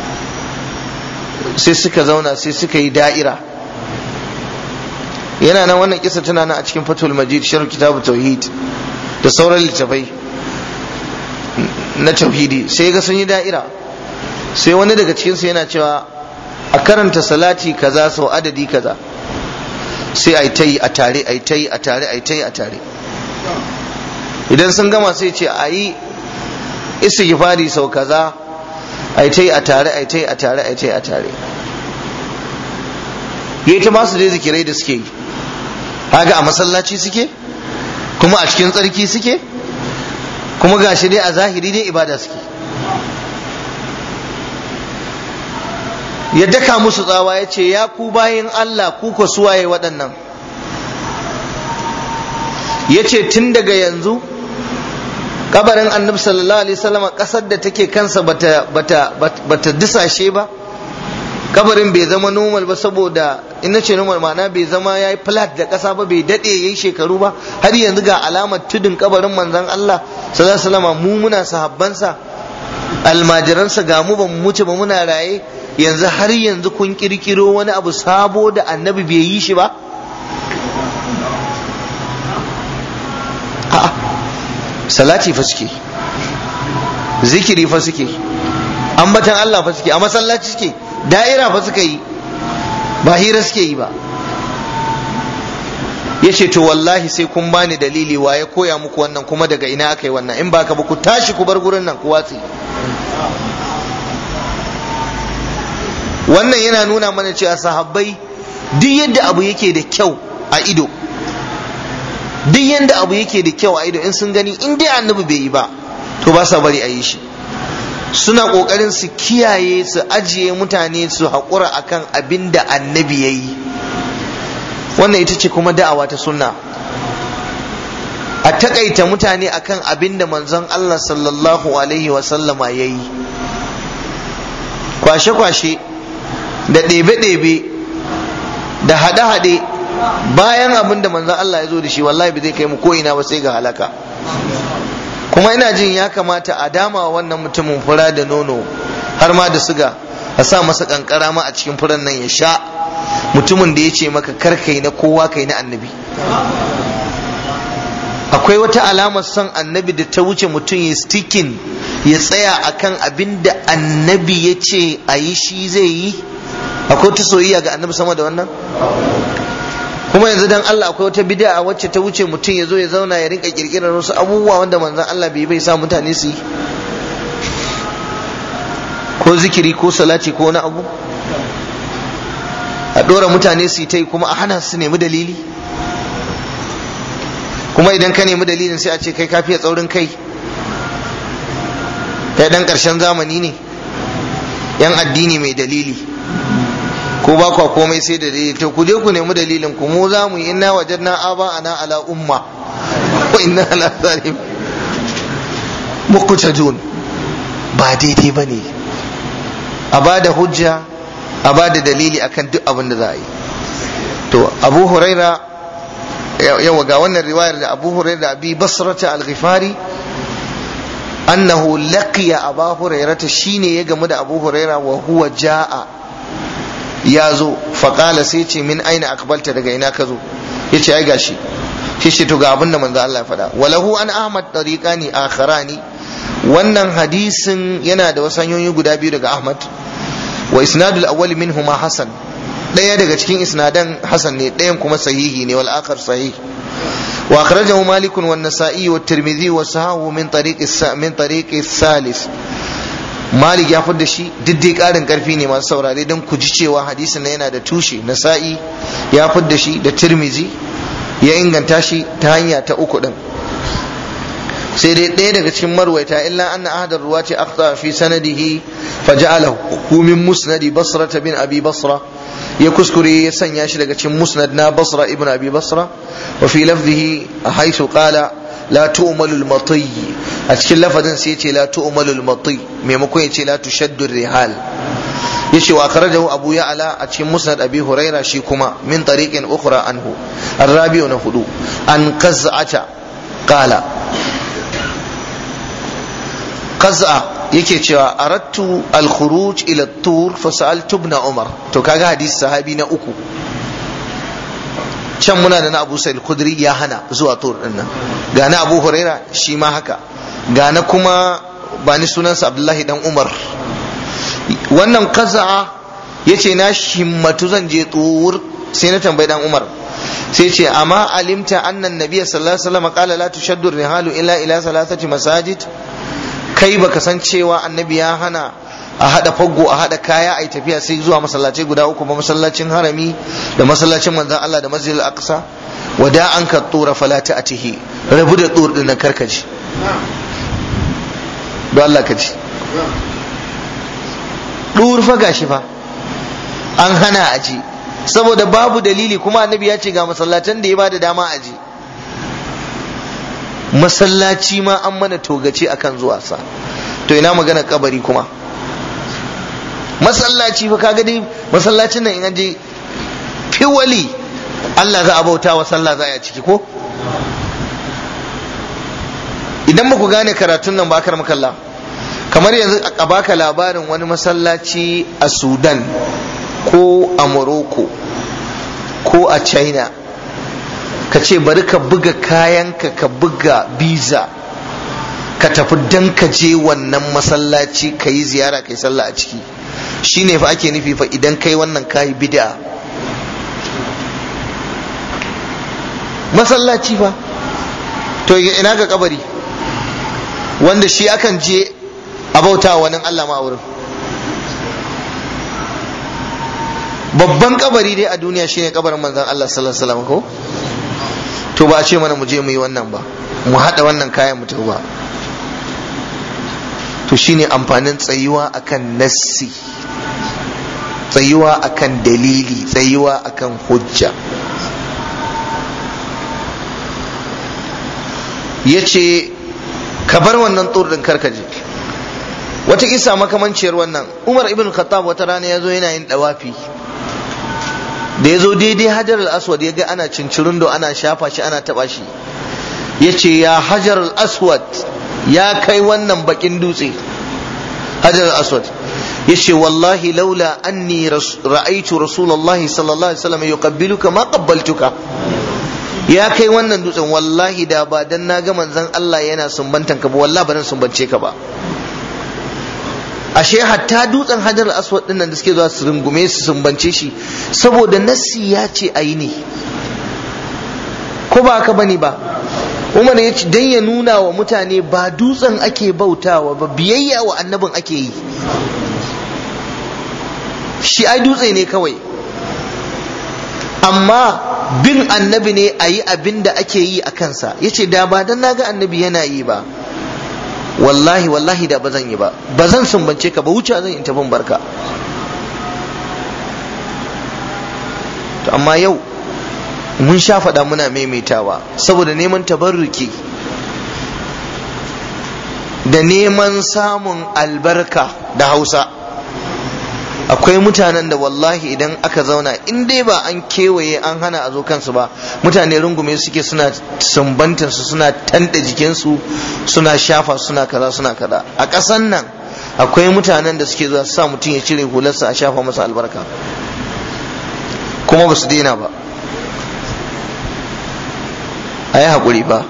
sai suka zauna sai suka yi da'ira yana nan wannan kisa tana nan a cikin fatul majid sharh kitabu tauhid da sauran littafai na tauhidi sai ga sun yi da'ira sai wani daga cikin su yana cewa a karanta salati kaza sau adadi kaza sai a ta yi a tare a ta yi a tare a ta yi a tare idan sun gama sai ce a yi istighfari sau kaza a ta yi a tare a ta yi a tare a ta yi a tare yayi ta masu dai zikirai da suke yi kaga a masallaci suke kuma a cikin tsarki suke kuma gashi dai a zahiri dai ibada suke ya daka musu tsawa ya ce ya ku bayin Allah ku ko suwaye waɗannan ya ce tun daga yanzu kabarin annabi sallallahu alaihi wasallam ƙasar da take kansa bata bata bata disashe ba kabarin bai zama normal ba saboda in ce normal ma'ana bai zama ya yi flat da ƙasa ba bai daɗe ya yi shekaru ba har yanzu ga alamar tudun kabarin manzon Allah sallallahu alaihi mu muna sahabbansa almajiransa ga mu ba mu mutu ba muna raye yanzu har yanzu kun kirkiro wani abu sabo da annabi bai yi shi ba a'a salati fa suke zikiri fa suke ambatan Allah fa suke a masallaci suke da'ira fa suka yi ba hira suke yi ba ya ce to wallahi sai kun bani dalili wa ya koya muku wannan kuma daga ina aka yi wannan in ba ka ba ku tashi ku bar gurin nan ku watsi wannan yana nuna mana cewa sahabbai duk yadda abu yake da kyau a ido duk yadda abu yake da kyau a ido in sun gani in dai annabi bai yi ba to ba sa bari a yi shi suna ƙoƙarin su kiyaye su ajiye mutane su haƙura akan abin da annabi ya yi wannan ita ce kuma da'awa ta sunna a takaita mutane akan abin da manzon Allah sallallahu alaihi wasallama ya yi kwashe-kwashe da ɗebe-ɗebe da haɗe-haɗe bayan abin da manzon Allah ya zo da shi wallahi ba zai kai mu ko ina ba sai ga halaka kuma ina jin ya kamata a dama wannan mutumin fura da nono har ma da suga a sa masa kankara ma a cikin furan nan ya sha mutumin da ya ce maka kar kai na kowa kai na annabi akwai wata alamar son annabi da ta wuce mutum ya stikin ya tsaya akan abin da annabi ya ce a yi shi zai yi akwai ta soyayya ga annabi sama da wannan kuma yanzu dan Allah akwai wata bid'a wacce ta wuce mutum ya zo ya zauna ya rinka kirkirar wasu abubuwa wanda manzon Allah bai bai sa mutane su yi ko zikiri ko salati ko wani abu a dora mutane su yi ta yi kuma a hana su nemi dalili kuma idan ka nemi dalilin sai a ce kai kafiya tsaurin kai kai dan karshen zamani ne yan addini mai dalili ko ba kwa komai sai da dalili to ku je ku nemi dalilin ku mu za mu yi inna wajadna aba ana ala umma wa inna ala zalim muqtadun ba daidai bane a ba da hujja a ba da dalili akan duk abin da za a yi to abu huraira yawa ga wannan riwayar da abu huraira da abi basrata al-ghifari annahu laqiya aba hurairata shine ya gamu da abu huraira wa huwa jaa ya zo faƙala sai ce min aina akbalta daga ina ka zo ya ce ai gashi shi ce to ga abin da manzo Allah ya faɗa walahu an ahmad tariqani akharani wannan hadisin yana da wasu hanyoyi guda biyu daga ahmad wa isnadul awwal minhuma hasan ɗaya daga cikin isnadan hasan ne ɗayan kuma sahihi ne wal akhar sahih wa akhrajahu malik wa an-nasa'i wa tirmidhi wa sahahu min tariq min tariq thalith malik ya fidda shi diddai karin karfi ne masu saurare don ku ji cewa hadisin na yana da tushe nasa'i ya fidda shi da tirmizi ya inganta shi ta hanya ta uku din sai dai ɗaya daga cikin marwaita illa anna ahadar ruwa ce akhta fi sanadihi fa ja'alahu min musnadi basra bin abi basra ya kuskure ya sanya shi daga cikin musnad na basra ibn abi basra wa fi lafzihi haythu qala la tu'malu al-mati a cikin lafazin sai yace la tu'malu al-mati maimakon yace la tushaddu rihal yace wa akhrajahu abu ya'la a cikin musnad abi huraira shi kuma min tariqin ukhra anhu ar-rabi'u na hudu an qaz'ata qala qaz'a yake cewa aradtu al-khuruj ila at-tur fa sa'altu ibn umar to kaga hadisi sahabi na uku can muna da na abu sa'id kudri ya hana zuwa tur din nan ga na abu huraira shi ma haka ga na kuma ba ni sunansa abdullahi dan umar wannan kaza'a ya ce na himmatu zan je tur sai na tambayi dan umar sai ce amma alimta annan nabiya sallallahu alaihi wasallam qala la tushaddu rihalu illa ila salasati masajid kai baka san cewa annabi ya hana a hada faggo a hada kaya a tafiya sai zuwa masallacai guda uku ba masallacin harami da masallacin manzon Allah da masjidil aqsa wada an ka tura fala ta'tihi rabu da tur din karkaji don Allah ka ji dur fa gashi fa an hana aji saboda babu dalili kuma annabi ya ce ga masallatan da ya bada dama aji masallaci ma an mana togace akan zuwa sa to ina magana kabari kuma masallaci fa kaga dai masallacin nan in an je fiwali Allah za a bauta wa sallah za a ciki ko idan ba ku gane karatun nan bakar makalla kamar yanzu a baka labarin wani masallaci a sudan ko a morocco ko a china ka ce bari ka buga kayanka ka buga biza ka tafi dan ka je wannan masallaci ka yi ziyara ka yi sallah a ciki shine fa ake nufi fa idan kai wannan kayi bid'a masallaci fa to ina ga kabari wanda shi akan je a bauta wani Allah ma wurin babban kabari dai a duniya shine kabarin manzon Allah sallallahu alaihi wasallam ko to ba a ce mana mu je mu yi wannan ba mu hada wannan kayan mu ba to shine amfanin tsayuwa akan nassi tsayuwa akan dalili tsayuwa akan hujja ya ce ka bar wannan ɗin karkaje wata isa makamanciyar wannan umar ibn khattab wata rana ya zo yana yin ɗawafi da ya zo daidai hajar al-aswad ya ga ana cincirin da ana shafa shi ana taɓa shi ya ce ya hajar al-aswad ya kai wannan bakin dutse hajar al-aswad yace wallahi laula anni ra'aitu rasulullahi sallallahu alaihi wasallam yuqabbiluka ma qabbaltuka ya kai wannan dutsen wallahi da ba dan na ga manzon Allah yana sumbantan ka ba wallahi ba dan sumbance ka ba ashe hatta dutsen hajar aswad din nan da suke zuwa su rungume su sumbance shi saboda nassi ya ce ayi ne ko ba haka bane ba Umar ya ce dan ya nuna wa mutane ba dutsen ake bautawa ba biyayya wa annabin ake yi shi ai dutse ne kawai amma bin annabi ne a yi abin da ake yi a kansa ya ce da ba dan naga annabi yana yi ba wallahi wallahi da ba zan yi ba ba zan sumbance ka ba wuce zan in tafin barka to amma yau mun sha faɗa muna maimaitawa saboda neman tabarruki da neman samun albarka da hausa akwai mutanen da wallahi idan aka zauna in dai ba an kewaye an hana a zo kansu ba mutane rungume suke suna sumbantar su suna tanda jikinsu suna shafa suna kaza suna kaza a ƙasan nan akwai mutanen da suke zuwa sa mutum ya cire hularsa a shafa masa albarka kuma ba su daina ba a yi haƙuri ba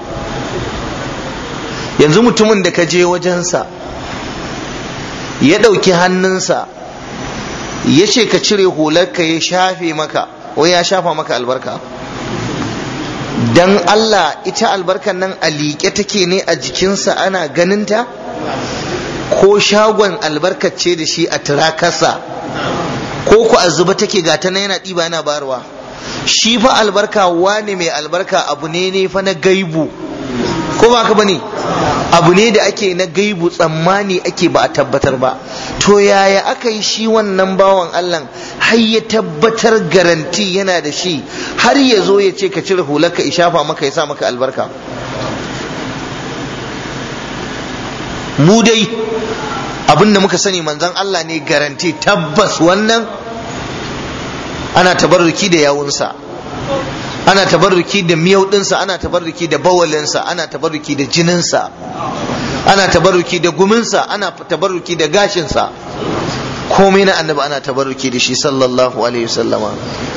yanzu mutumin da ka je wajensa ya ɗauki hannunsa ya ce ka cire hularka ya shafe maka wai ya shafa maka albarka dan Allah ita albarkan nan a liƙe take ne a jikinsa ana ganinta ko shagon albarkace da shi a turakarsa ko ku a zuba take gata na yana ɗiba yana barwa shi fa albarka wane mai albarka abu ne ne fa na gaibu ko ba ka bane abu ne da ake na gaibu tsammani ake ba a tabbatar ba to yaya aka yi shi wannan bawan Allah har ya tabbatar garanti yana da shi har ya zo ya ce ka cire hularka ishafa maka ya sa maka albarka mu dai abin da muka sani manzon Allah ne garanti tabbas wannan ana tabarruki da yawunsa ana tabarruki da miyau ɗinsa ana tabarruki da bawalinsa ana tabarruki da jininsa ana tabarruki da guminsa ana tabarruki da gashinsa komai na annabi ana tabarruki da shi sallallahu alaihi wasallama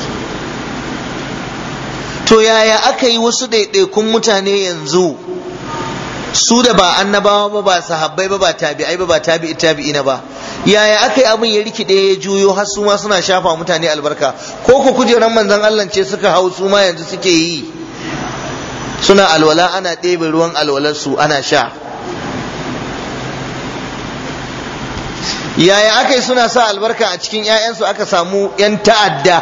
to yaya aka yi wasu ɗaiɗaikun mutane yanzu su da ba annabawa ba ba sahabbai ba ba tabi'ai ba ba tabi'i tabi'ina ba yaya aka yi abin ya rikide ya juyo har su ma suna shafa mutane albarka ko ku kujeran manzon Allah ce suka hau su ma yanzu suke yi suna alwala ana ɗebe ruwan alwalar su ana sha yaya aka yi suna sa albarka a cikin 'ya'yansu aka samu 'yan ta'adda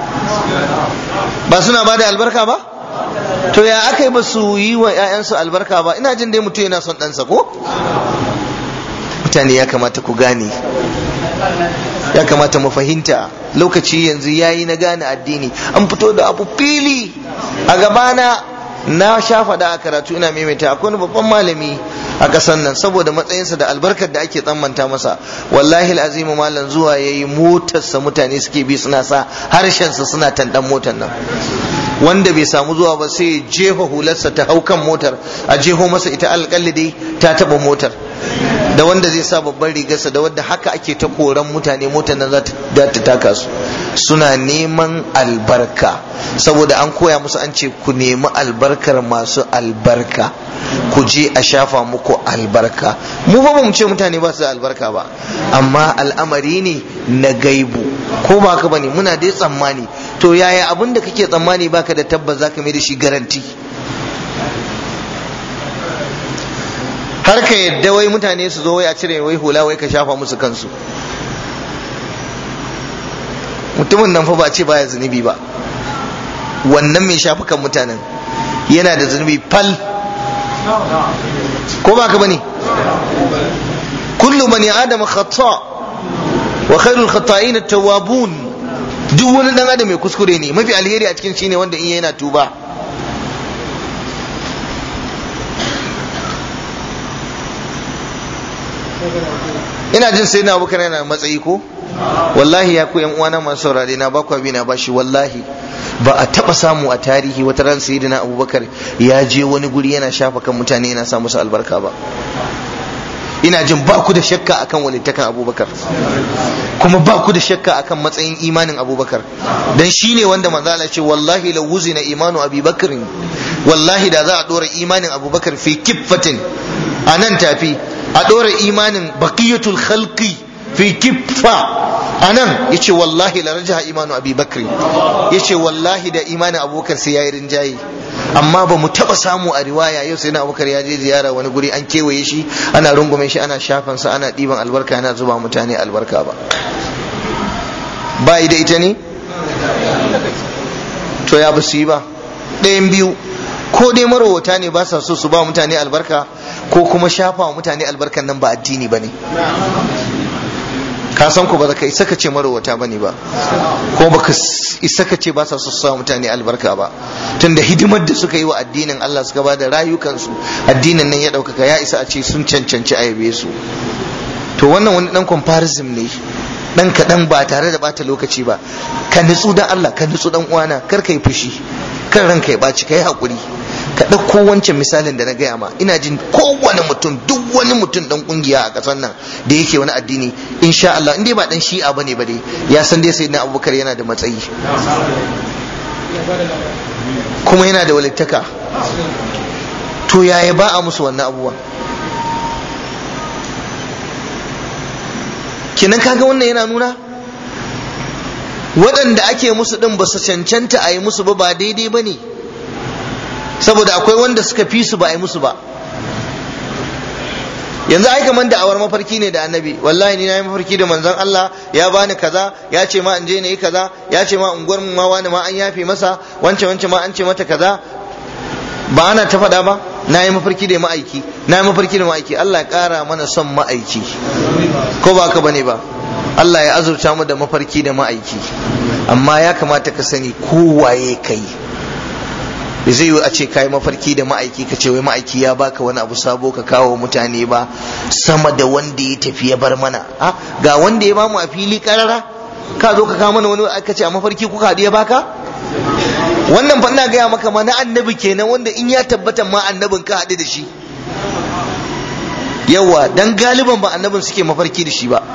ba suna ba da albarka ba to ya aka yi ba su yi wa 'ya'yansu albarka ba ina jin dai mutum yana son ɗansa ko mutane ya kamata ku gane ya kamata mu fahimta lokaci yanzu yayi na gane addini an fito da abu fili a gabana na sha faɗa a karatu ina maimaita akwai wani babban malami a ƙasar nan saboda matsayinsa da albarkar da ake tsammanta masa wallahi azimu malam zuwa yayi motarsa mutane suke bi suna sa harshensa suna tandan motar nan wanda bai samu zuwa ba sai jefa hularsa ta hau kan motar a jeho masa ita alƙalli dai ta taɓa motar da wanda zai sa babban rigarsa da wanda haka ake ta koran mutane motar nan za ta taka su suna neman albarka saboda an koya musu an ce ku nemi albarkar masu albarka ku je a shafa muku albarka mu ba mu ce mutane ba su da albarka ba amma al'amari ne na gaibu ko ba ka bane muna dai tsammani to yaya abin da kake tsammani baka da tabbas zaka mai da shi garanti har ka yadda wai mutane su zo wai a cire wai hula wai ka shafa musu kansu mutumin nan fa ba ce baya zunubi ba wannan mai shafa kan mutanen yana da zunubi fal ko ba ka bane kullu bani adam khata wa khairul khata'in at-tawwabun duk wani dan adam mai kuskure ne mafi alheri a cikin shine wanda in yana tuba ina jin sai na abubakar yana matsayi ko wallahi ya ku yan uwana masu saurare na bakwa bi na bashi wallahi ba a taba samu a tarihi wata ran sayyidina abubakar ya je wani guri yana shafa kan mutane yana sa musu albarka ba ina jin ba ku da shakka akan walittakan abubakar kuma ba ku da shakka akan matsayin imanin abubakar dan shine wanda manzala ce wallahi la wuzina imanu abubakar wallahi da za a dora imanin abubakar fi kiffatin a nan tafi a dora imanin baqiyatul khalqi fi kiffa anan yace wallahi la rajaha imanu abi bakri yace wallahi da imanin abubakar sai yayi rinjaye amma ba mu taba samu a riwaya yau sai na abubakar ya je ziyara wani guri an kewaye shi ana rungume shi ana shafan sa ana diban albarka ana zuba mutane albarka ba ba da ita ne to ya basu yi ba ɗayan biyu ko dai marowata ne ba sa so su ba mutane albarka ko kuma shafa wa mutane albarkan nan ba addini ba ne ka san ku ba za ka isa ka ce marowata bane ba ko ba ka isa ka ce ba sa su sa mutane albarka ba tunda hidimar da suka yi wa addinin Allah suka ba da rayukansu addinin nan ya ɗaukaka ya isa a ce sun cancanci a yabe su to wannan wani dan comparison ne dan kaɗan ba tare da bata lokaci ba ka nutsu dan Allah ka nutsu dan uwana kar ka yi fushi kar ranka ya ɓaci ka yi haƙuri ka ɗauko wancan misalin da na gaya ma ina jin kowane mutum duk wani mutum dan kungiya a ƙasar nan da yake wani addini insha Allah in dai ba dan shi'a bane ba dai ya san dai sayyidina Abubakar yana da matsayi kuma yana da walittaka to yaya ba a musu wannan abubuwa kinan kaga wannan yana nuna waɗanda ake musu ɗin ba su cancanta a yi musu ba ba daidai ba ne saboda akwai wanda suka fi su ba a yi musu ba yanzu ai kaman da awar mafarki ne da annabi wallahi ni na yi mafarki da manzon Allah ya bani kaza ya ce ma in je na yi kaza ya ce ma unguwar mu ma wani ma an yafe masa wance wance ma an ce mata kaza ba ana ta faɗa ba na yi mafarki da ma'aiki na yi mafarki da ma'aiki Allah ya ƙara mana son ma'aiki ko ba ka bane ba Allah ya azurta mu da mafarki da ma'aiki amma ya kamata ka sani kowaye kai da zai yi a ce kai mafarki da ma'aiki ka ce wai ma'aiki ya baka wani abu sabo ka kawo mutane ba sama da wanda ya tafi ya bar mana ga wanda ya bamu a fili karara ka zo ka kawo mana wani aka ce a mafarki kuka haɗu ya baka wannan fa ina gaya maka ma na annabi kenan wanda in ya tabbata ma annabin ka haɗu da shi yawa dan galiban ba annabin suke mafarki da shi ba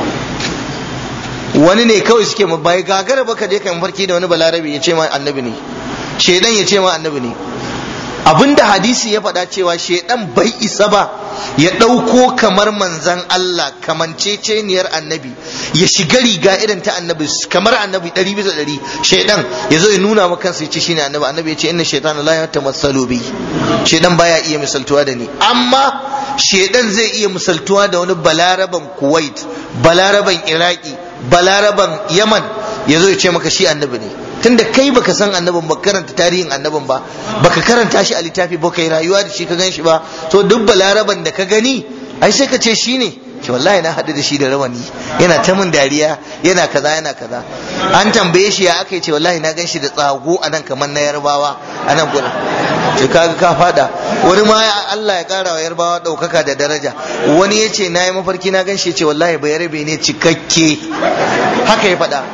wani ne kawai suke bai gagara ba ka je ka mafarki da wani balarabe ya ce ma annabi ne shedan ya ce ma annabi ne abinda hadisi ya faɗa cewa shedan bai isa ba ya ɗauko kamar manzan Allah kamanceceniyar annabi ya shiga riga irin ta annabi kamar annabi ɗari bisa ɗari shedan ya zo ya nuna maka kansa ya ce shine annabi annabi ya ce inna shaytana la yatamassalu bi shedan baya iya misaltuwa da ni amma shedan zai iya misaltuwa da wani balaraban kuwait balaraban iraki balaraban yaman ya zo ya ce maka shi annabi ne tunda kai baka san annabin ba karanta tarihin annabin ba baka karanta shi a littafi ba kai rayuwa da shi ka gan shi ba to duk balaraban da ka gani ai sai ka ce shi ne ce wallahi na haɗu da shi da rawani yana ta min dariya yana kaza yana kaza an tambaye shi ya aka ce wallahi na gan shi da tsago a nan kamar na yarbawa a nan gurin ce kaga ka fada wani ma Allah ya kara wa yarbawa ɗaukaka da daraja wani ya ce na yi mafarki na gan shi ya ce wallahi bai rabe ne cikakke haka ya faɗa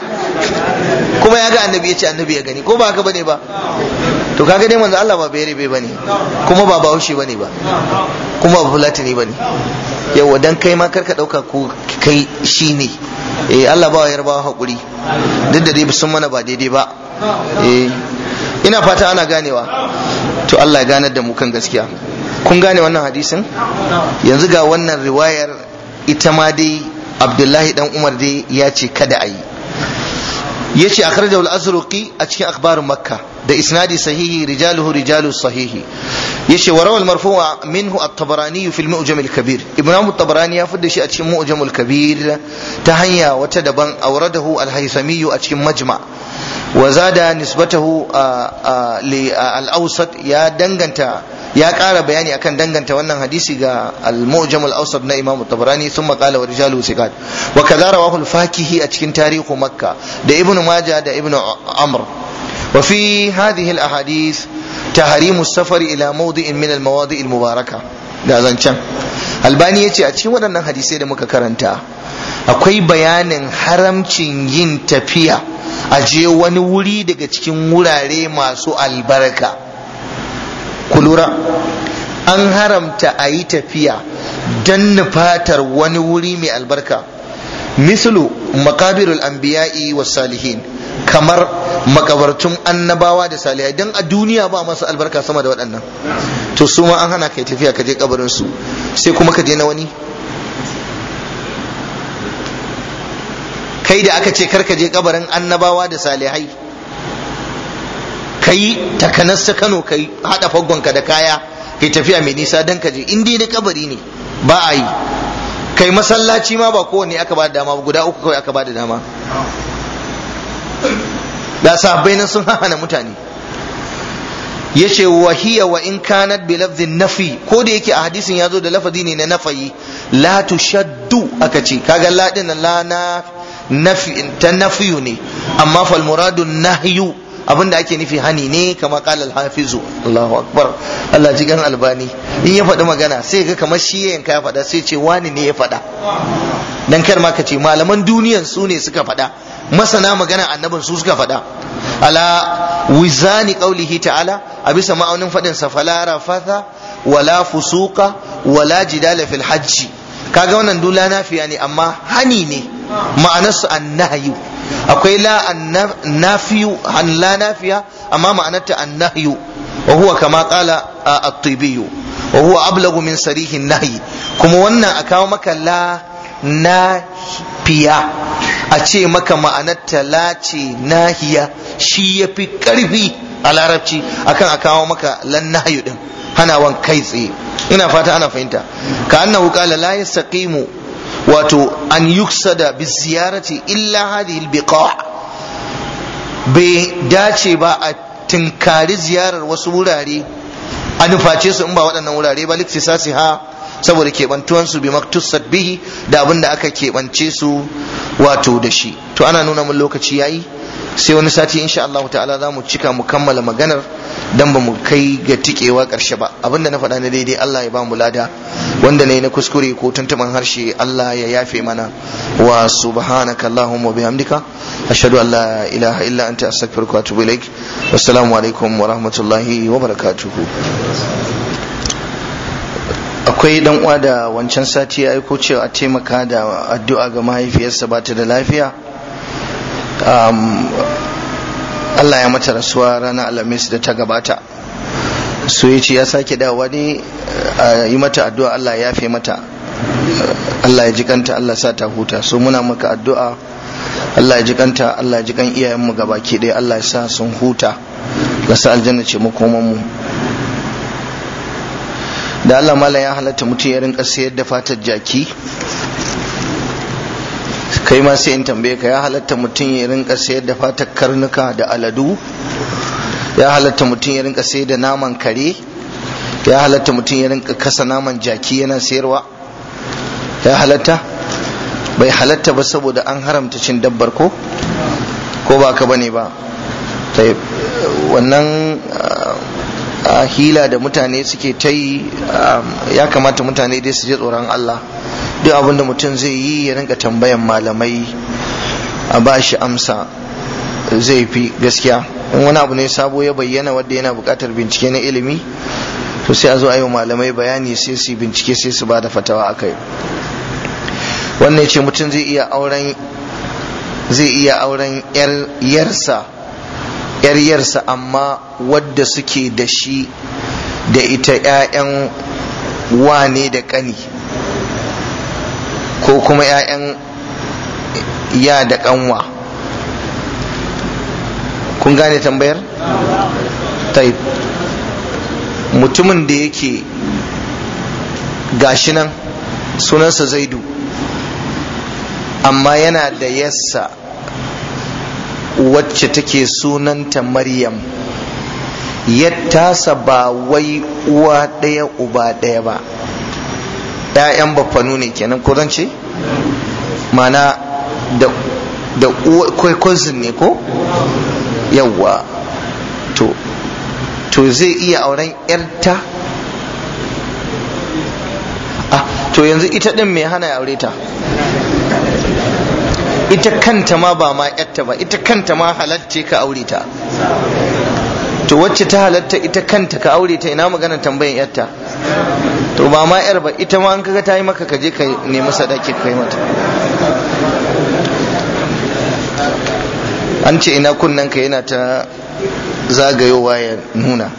kuma ya ga annabi ya ce annabi ya gani ko ba haka bane ba to kaga dai manzo Allah ba bai rabe bane kuma ba bahaushe bane ba kuma ba fulatani bane yawa dan kai ma karka dauka ko kai shine eh Allah ba yarba hakuri duk da dai sun mana ba daidai ba eh ina fata ana ganewa to Allah ya ganar da mu kan gaskiya kun gane wannan hadisin yanzu ga wannan riwayar ita ma dai Abdullahi dan Umar dai ya ce kada a yi yace akhrajahu al-azruqi a cikin akhbarun makka da isnadi sahihi rijaluhu rijalu sahihi yace wa rawal marfu'a minhu at-tabarani fi al-mu'jam al-kabir ibn at-tabarani ya fidda shi a cikin mu'jam al-kabir ta hanya wata daban awradahu al-haythami a cikin majma wa zada nisbatahu li al-awsat ya danganta ya ƙara bayani akan danganta wannan hadisi ga al-mu'jam al-awsat na imam at-tabarani thumma qala wa rijaluhu sikat wa kadha rawahu al-fakihi a cikin tarihu makka da ibn majah da ibn amr wa fi hadhihi al-ahadith tahrimu as-safar ila mawdi'in min al-mawadi' al-mubaraka da zancan albani yace a cikin waɗannan hadisai da muka karanta akwai bayanin haramcin yin tafiya a je wani wuri daga cikin wurare masu albarka ku lura an haramta a yi tafiya don nufatar wani wuri mai albarka mislu makabirul anbiya'i was salihin kamar makabartun annabawa da salihai don a duniya ba masu albarka sama da waɗannan to su ma an hana kai tafiya ka je kabarin su sai kuma ka je na wani kai da aka ce kar ka je kabarin annabawa da salihai kai takanas ta Kano kai hada faggonka da kaya kai tafiya mai nisa dan ka je in dai da kabari ne ba a yi kai masallaci ma ba kowanne aka ba da dama guda uku kawai aka ba da dama da sahabbai nan sun hana mutane yace wa hiya wa in kanat bi lafdhin nafi ko da yake a hadisin yazo da lafazi ne na nafayi la tushaddu aka ce kaga la din la na nafi ta nafiyu ne amma fal muradu nahyu abinda ake nufi hani ne kama kala alhafizu Allahu akbar Allah ji gan albani in ya faɗi magana sai ga kamar shi yanka ya faɗa sai ce wani ne ya faɗa dan kar ma ka ce malaman duniyan su ne suka faɗa masana magana annabin su suka faɗa ala wizani qaulihi ta'ala a bisa ma'aunin faɗin sa fala rafatha wala fusuqa wala jidala fil hajji kaga wannan dula nafiya ne amma hani ne ma'anarsu annahyu akwai la nafiyu an la nafiya amma ma'anarta annahyu wa huwa kama qala at-tibi wa huwa ablagu min sarihi nahyi kuma wannan a kawo maka la nafiya a ce maka ma'anarta la ce nahiya shi yafi karfi a larabci akan a kawo maka lan nahyu din hanawan kai tsaye ina fata ana fahimta ka annahu qala la yastaqimu wato an yuksada bi ziyarati illa hadhihi albiqa bai dace ba a tinkari ziyarar wasu wurare a nuface su in ba waɗannan wurare ba liktisasi ha saboda keɓantuwan su bi maktusat bihi da abin da aka keɓance su wato da shi to ana nuna mun lokaci yayi sai wani sati insha Allah ta'ala za mu cika mu kammala maganar dan ba mu kai ga tikewa karshe ba abinda na faɗa na daidai Allah ya ba mu lada wanda ne na kuskure ko tuntuban harshe Allah ya yafe mana wa subhanaka allahumma bihamdika ashhadu an la ilaha illa anta astaghfiruka wa atubu ilaik wassalamu alaikum wa rahmatullahi wa barakatuh akwai dan uwa da wancan sati ya aiko cewa a taimaka da addu'a ga mahaifiyarsa ba ta da lafiya Allah ya mata rasuwa ranar alhamis da ta gabata so ya ce ya sake dawowa ne a yi mata addu'a Allah ya yafe mata Allah ya jikanta Allah sa ta huta so muna maka addu'a Allah ya jikanta Allah ya jikan iyayenmu gaba ke ɗaya Allah ya sa sun huta ga sa aljanna ce makomanmu da Allah mala ya halatta mutum ya rinka sayar da fatar jaki kai ma sai in tambaye ka ya halatta mutum ya rinka sayar da fatar karnuka da aladu ya halatta mutum ya rinka sayar da naman kare ya halatta mutum ya rinka kasa naman jaki yana sayarwa ya halatta bai halatta ba saboda an haramta cin dabbar ko ko ba ka bane ba wannan a hila da mutane suke ta yi ya kamata mutane dai su je tsoron Allah duk abin da mutum zai yi ya rinka tambayan malamai a ba shi amsa zai fi gaskiya in wani abu ne sabo ya bayyana wadda yana buƙatar bincike na ilimi to sai a zo a yi malamai bayani sai su bincike sai su ba da fatawa a kai wannan ce mutum zai iya auren zai iya auren yarsa yar yarsa amma wadda suke da shi da ita 'ya'yan wane da ƙani ko kuma 'ya'yan ya da ƙanwa kun gane tambayar? taib mutumin da yake gashi nan sunansa zaidu amma yana da yassa wacce take sunanta maryam yattasa ba wai uwa ɗaya uba ɗaya ba ‘ya'yan baffanu ne kenan ko zan ce mana da da cousin ne ko yawwa to to zai iya auren ‘yarta ah to yanzu ita ɗin mai hana ya aure ta ita kanta ma ba ma yatta ba ita kanta ma halatta ka aure ta to wacce ta halatta ita kanta ka aure ta ina magana tambayan yatta to ba ma yar ba ita ma an kaga ta yi maka ka je ka nemi sadaki ka yi mata an ce ina kunnen ka yana ta zagayowa ya nuna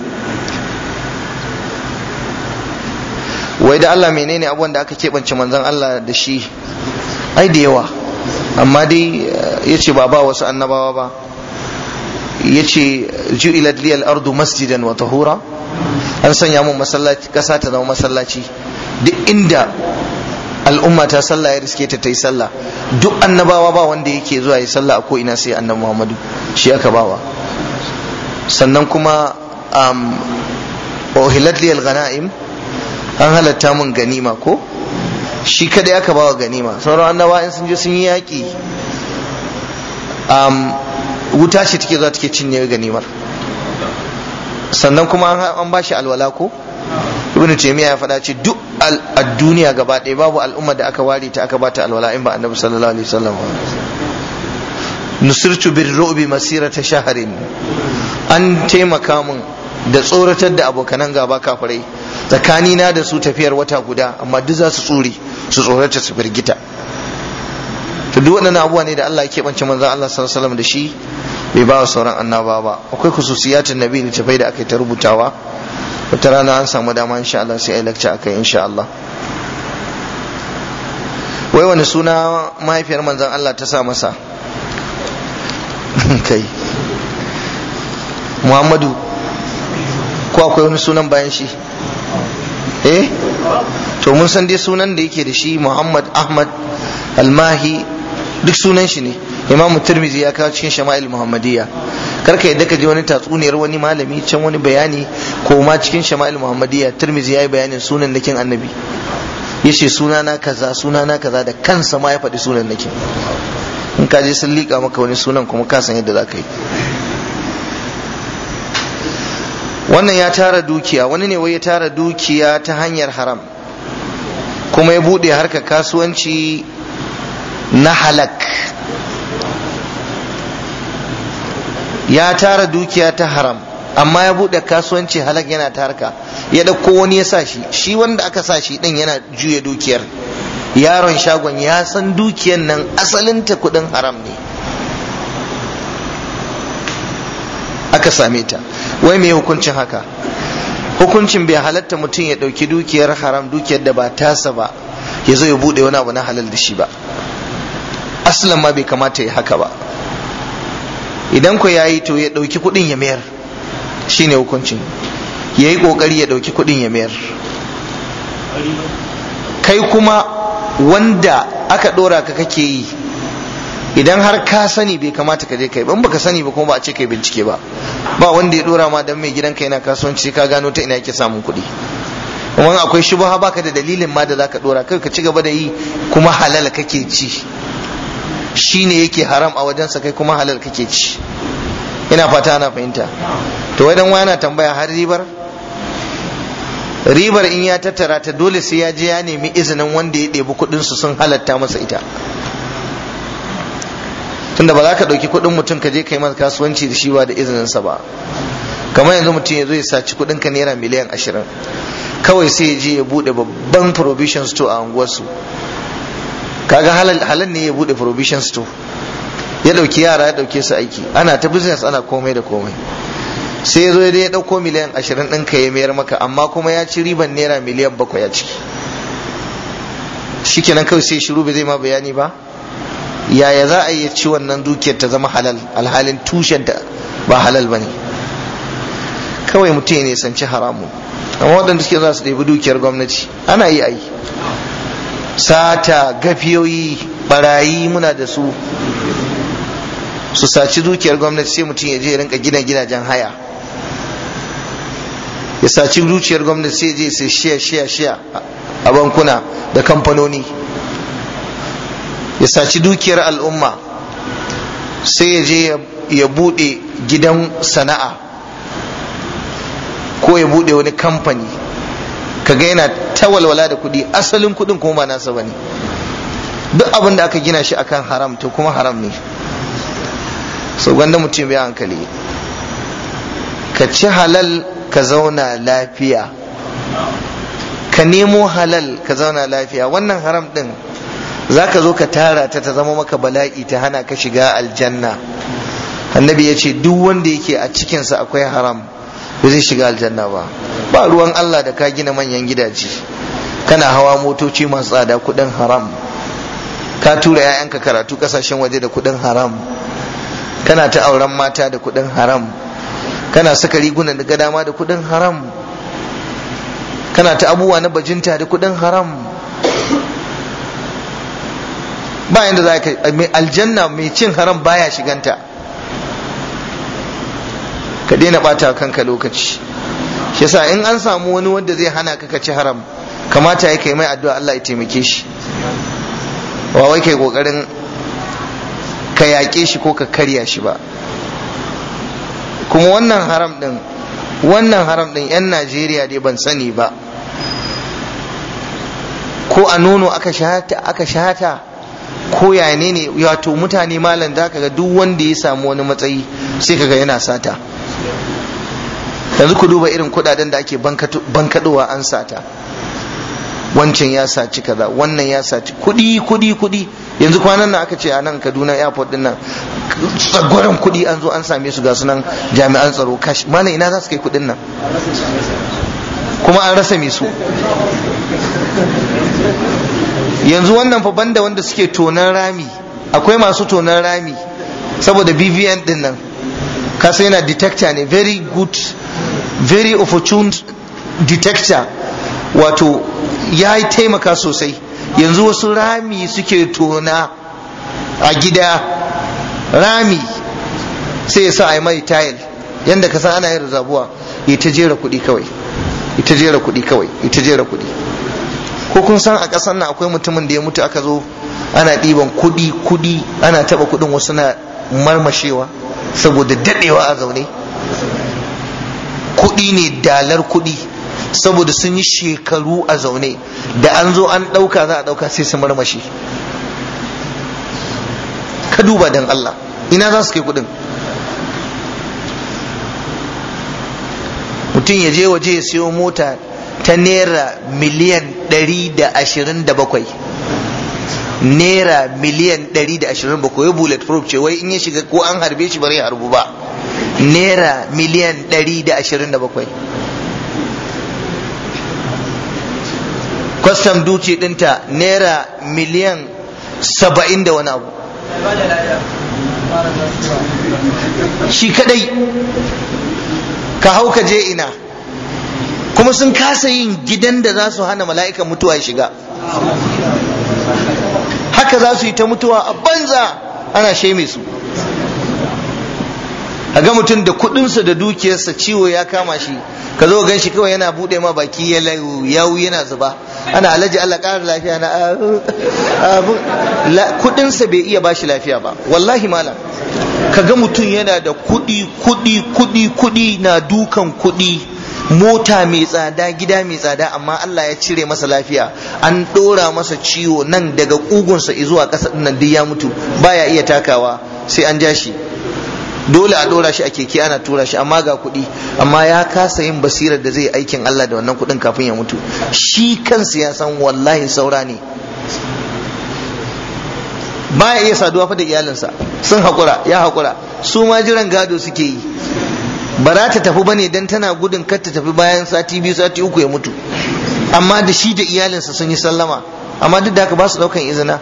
wai da Allah menene abubuwan da aka keɓance manzon Allah da shi ai da yawa amma dai ya ce ba ba wasu annabawa ba ya ce ju'ilat liyal ardu masjidan wa tahura an sanya mun masallaci kasa ta zama masallaci duk inda al'umma ta sallah ya riske ta ta yi sallah duk annabawa ba wanda yake zuwa yi sallah a ko ina sai annabi muhammadu shi aka bawa sannan kuma um, uhilat liyal ghanaim an halatta mun ganima ko shi kada aka bawa ganima sauran annaba in sun je sun yi yaƙi um, wuta ce take zuwa take cinye ganimar sannan kuma an ba shi alwala ko ibnu taymiya ya faɗa ce duk a duniya gaba ɗaya babu al'umma da aka ware ta aka bata alwala in ba annabi sallallahu alaihi wasallam nusirtu bir ru'bi masirata shaharin an taimaka mun da tsoratar da abokanan gaba kafirai tsakanina da su tafiyar wata guda amma duk za su tsuri su tsorata su firgita to duk waɗannan abubuwa ne da Allah ya keɓance manzon Allah sallallahu alaihi wasallam da shi bai ba wa sauran annaba ba akwai khususiyatin nabi da tafai da aka yi ta rubutawa wata rana an samu dama insha Allah sai ai lecture akai insha Allah wai wani suna mahaifiyar manzon Allah ta sa masa kai Muhammadu ko akwai wani sunan bayan shi eh to mun san dai sunan da yake da shi Muhammad Ahmad Almahi duk sunan shi ne imamu turmizi ya kawo cikin shama'il muhammadiyya karka yadda ka je wani tatsuniyar wani malami can wani bayani ko ma cikin shama'il muhammadiyya turmizi ya yi bayanin sunan nakin annabi ya ce sunana kaza sunana kaza da kansa ma ya faɗi sunan nakin in ka je sun liƙa maka wani sunan kuma ka san yadda za ka yi wannan ya tara dukiya wani ne wai ya tara dukiya ta hanyar haram kuma ya buɗe harkar kasuwanci na halak ya tara dukiya ta haram amma ya bude kasuwanci halak yana ta harka ya dauko wani ya sa shi shi wanda aka sa shi din yana juya dukiyar yaron shagon ya san dukiyar nan asalinta kudin haram ne aka same ta wai me hukuncin haka hukuncin bai halatta mutum ya dauki dukiyar haram dukiyar da ba tasa ba ya zo ya bude wani abu na halal da shi ba aslan ma bai kamata ya haka ba idan ku yayi to ya ɗauki kuɗin ya mayar shine hukuncin ya yi ƙoƙari ya ɗauki kuɗin ya mayar kai kuma wanda aka ɗora ka kake yi idan har ka sani bai kamata ka je kai ban baka sani ba kuma ba a ce kai bincike ba ba wanda ya ɗora ma dan mai gidanka yana kasuwanci ka gano ta ina yake samun kuɗi kuma akwai shubha baka da dalilin ma da zaka ɗora kai ka ci gaba da yi kuma halal kake ci shi ne yake haram a wajensa kai kuma halal kake ci ina fata ana fahimta to wai dan yana tambaya har ribar ribar in ya tattara ta dole sai ya je ya nemi izinin wanda ya ɗebi kuɗin su sun halatta masa ita tunda ba za ka ɗauki kuɗin mutum ka je kai masa kasuwanci da shi ba da izininsa ba kamar yanzu mutum ya zo ya saci kuɗin ka naira miliyan ashirin kawai sai ya je ya buɗe babban provision store a unguwarsu kaga halal ne ya bude provision store ya dauki yara ya dauke su aiki ana ta business ana komai da komai sai ya zo ya dauko miliyan ashirin ɗin ka ya mayar maka amma kuma ya ci riban naira miliyan bakwai a ciki shikenan kawai sai shiru bai zai ma bayani ba yaya za a yi ci wannan dukiyar ta zama halal alhalin tushen ta ba halal bane kawai mutum ya nisanci haramu amma waɗanda suke za su ɗebi dukiyar gwamnati ana yi ayi sata gafiyoyi barayi muna da su su saci dukiyar gwamnati sai mutum ya je rinka gina gidajen haya ya saci dukiyar gwamnati sai je sai shiya shiya shiya a bankuna da kamfanoni ya saci dukiyar al'umma sai ya je ya bude gidan sana'a ko ya bude wani kamfani kaga yana ta walwala da kuɗi asalin kuɗin kuma ba nasa bane duk abin da aka gina shi akan haram to kuma haram ne so gwanda mutum ya hankali ka ci halal ka zauna lafiya ka nemo halal ka zauna lafiya wannan haram din za ka zo ka tara ta ta zama maka bala'i ta hana ka shiga aljanna annabi ya ce duk wanda yake a cikinsa akwai haram ba zai shiga aljanna ba ba ruwan Allah da ka gina manyan gidaje kana hawa motoci masu tsada kudin haram ka tura 'ya'yanka karatu kasashen waje da kudin haram kana ta auren mata da kudin haram kana saka rigunan da dama da kudin haram kana ta abubuwa na bajinta da kudin haram ba yanda za ka aljanna mai cin haram baya shiganta ka daina bata kanka lokaci shi yasa in an samu wani wanda zai hana ka ci haram kamata ya kai mai addu'a Allah ya taimake shi ba wai kai kokarin ka yaƙe shi ko ka karya shi ba kuma wannan haram din wannan haram din yan Najeriya dai ban sani ba ko a nono aka shata aka shata ko ya ne ne wato mutane malam za ka ga duk wanda ya samu wani matsayi sai kaga yana sata yanzu ku duba irin kudaden da ake bankadowa an sata wancan ya saci kaza wannan ya saci kudi kudi kudi yanzu kwanan nan aka ce a nan kaduna airport din nan tsagwaron kudi an zo an same su ga sunan jami'an tsaro kash mana ina za su kai kudin nan kuma an rasa me su yanzu wannan fa banda wanda suke tonan rami akwai masu tonan rami saboda bvn din nan kasa yana detector ne very good very opportune detector wato ya yi taimaka sosai yanzu wasu rami suke tona a gida rami sai ya sa a yi mai tayil yadda ka san ana yin zabuwa ya ta jera kuɗi kawai ita jera kuɗi kawai ita jera kuɗi ko kun san a ƙasar nan akwai mutumin da ya mutu aka zo ana ɗiban kuɗi kuɗi ana taɓa kuɗin wasu na marmashewa saboda daɗewa a zaune kuɗi ne dalar kuɗi saboda sun yi shekaru a zaune da an zo an ɗauka za a ɗauka sai su marmashe ka duba don Allah ina za su kai kuɗin mutum ya je waje ya siyo mota ta naira miliyan 127 naira miliyan 127 ya bullet proof ce wai in ya shiga ko an harbe shi bari ya harbu ba naira miliyan 127 kwastam duci dinta naira miliyan 70 da wani abu shi kadai ka hau ka je ina kuma sun kasa yin gidan da za su hana mala'ikan mutuwa ya shiga haka za su yi ta mutuwa a banza ana sheme su ga mutum da kudinsa da dukiyarsa ciwo ya kama shi ka zo gan shi kawai yana bude ma baki ya yawu yana zuba ana alaji Allah ƙara lafiya na kudinsa bai iya bashi lafiya ba wallahi malam ka ga mutum yana da kudi kudi kudi kudi na dukan kudi mota mai tsada gida mai tsada amma Allah ya cire masa lafiya an ɗora masa ciwo nan daga ƙugunsa zuwa ƙasa nan duk ya mutu baya iya takawa sai an ja shi dole a ɗora shi a keke ana tura shi amma ga kuɗi amma ya kasa yin basirar da zai aikin Allah da wannan kuɗin kafin ya mutu shi kansa ya san wallahi saura ne baya iya saduwa fa da iyalinsa sun haƙura ya haƙura su ma jiran gado suke yi ba za ta tafi bane dan tana gudun kar ta tafi bayan sati biyu sati uku ya mutu amma da shi da iyalinsa sun yi sallama amma duk da haka ba su daukan izina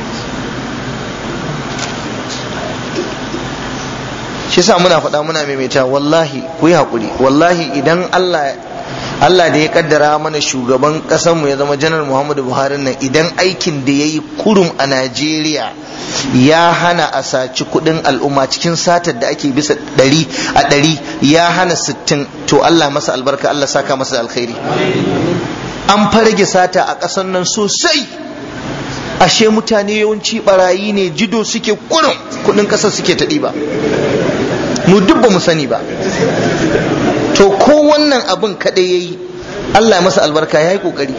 shi sa muna faɗa muna maimaita wallahi ku yi haƙuri wallahi idan Allah Allah da ya kaddara mana shugaban mu ya zama janar Muhammadu Buhari nan idan aikin da ya yi kurum a Najeriya ya hana a saci kudin al'umma cikin satar da ake bisa ɗari a ɗari ya hana sittin to Allah masa albarka Allah saka masa alkhairi an farage sata a ƙasar nan sosai ashe mutane yawanci barayi ne jido suke kurum kudin ƙasar suke ta ɗiba mu duk ba mu sani ba to ko wannan abin kaɗai ya yi Allah masa albarka ya yi ƙoƙari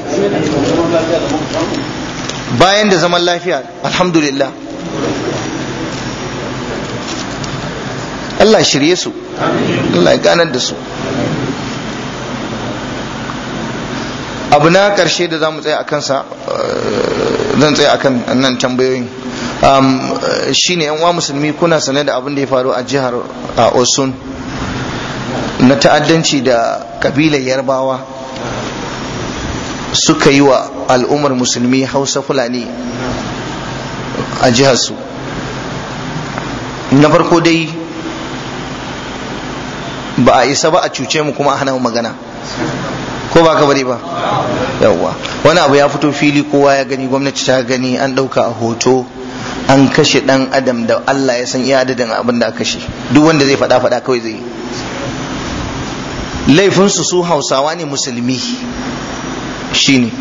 bayan da zaman lafiya alhamdulillah Allah shirye su Allah ya ganar da su abu na ƙarshe da za mu tsaya a kansa zan tsaya akan nan tambayoyin shine yan uwa musulmi kuna sane da abin da ya faru a jihar osun na ta'addanci da kabilar yarbawa suka yi wa al'ummar musulmi hausa fulani a jiharsu na farko dai ba a isa ba a cuce mu kuma a hana magana ko ba ka bari ba yawwa wani abu ya fito fili kowa ya gani gwamnati ta gani an ɗauka a hoto an kashe ɗan adam da Allah ya san iya adadin abin da aka kashe duk wanda zai faɗa faɗa kawai zai laifinsu su hausawa ne musulmi shine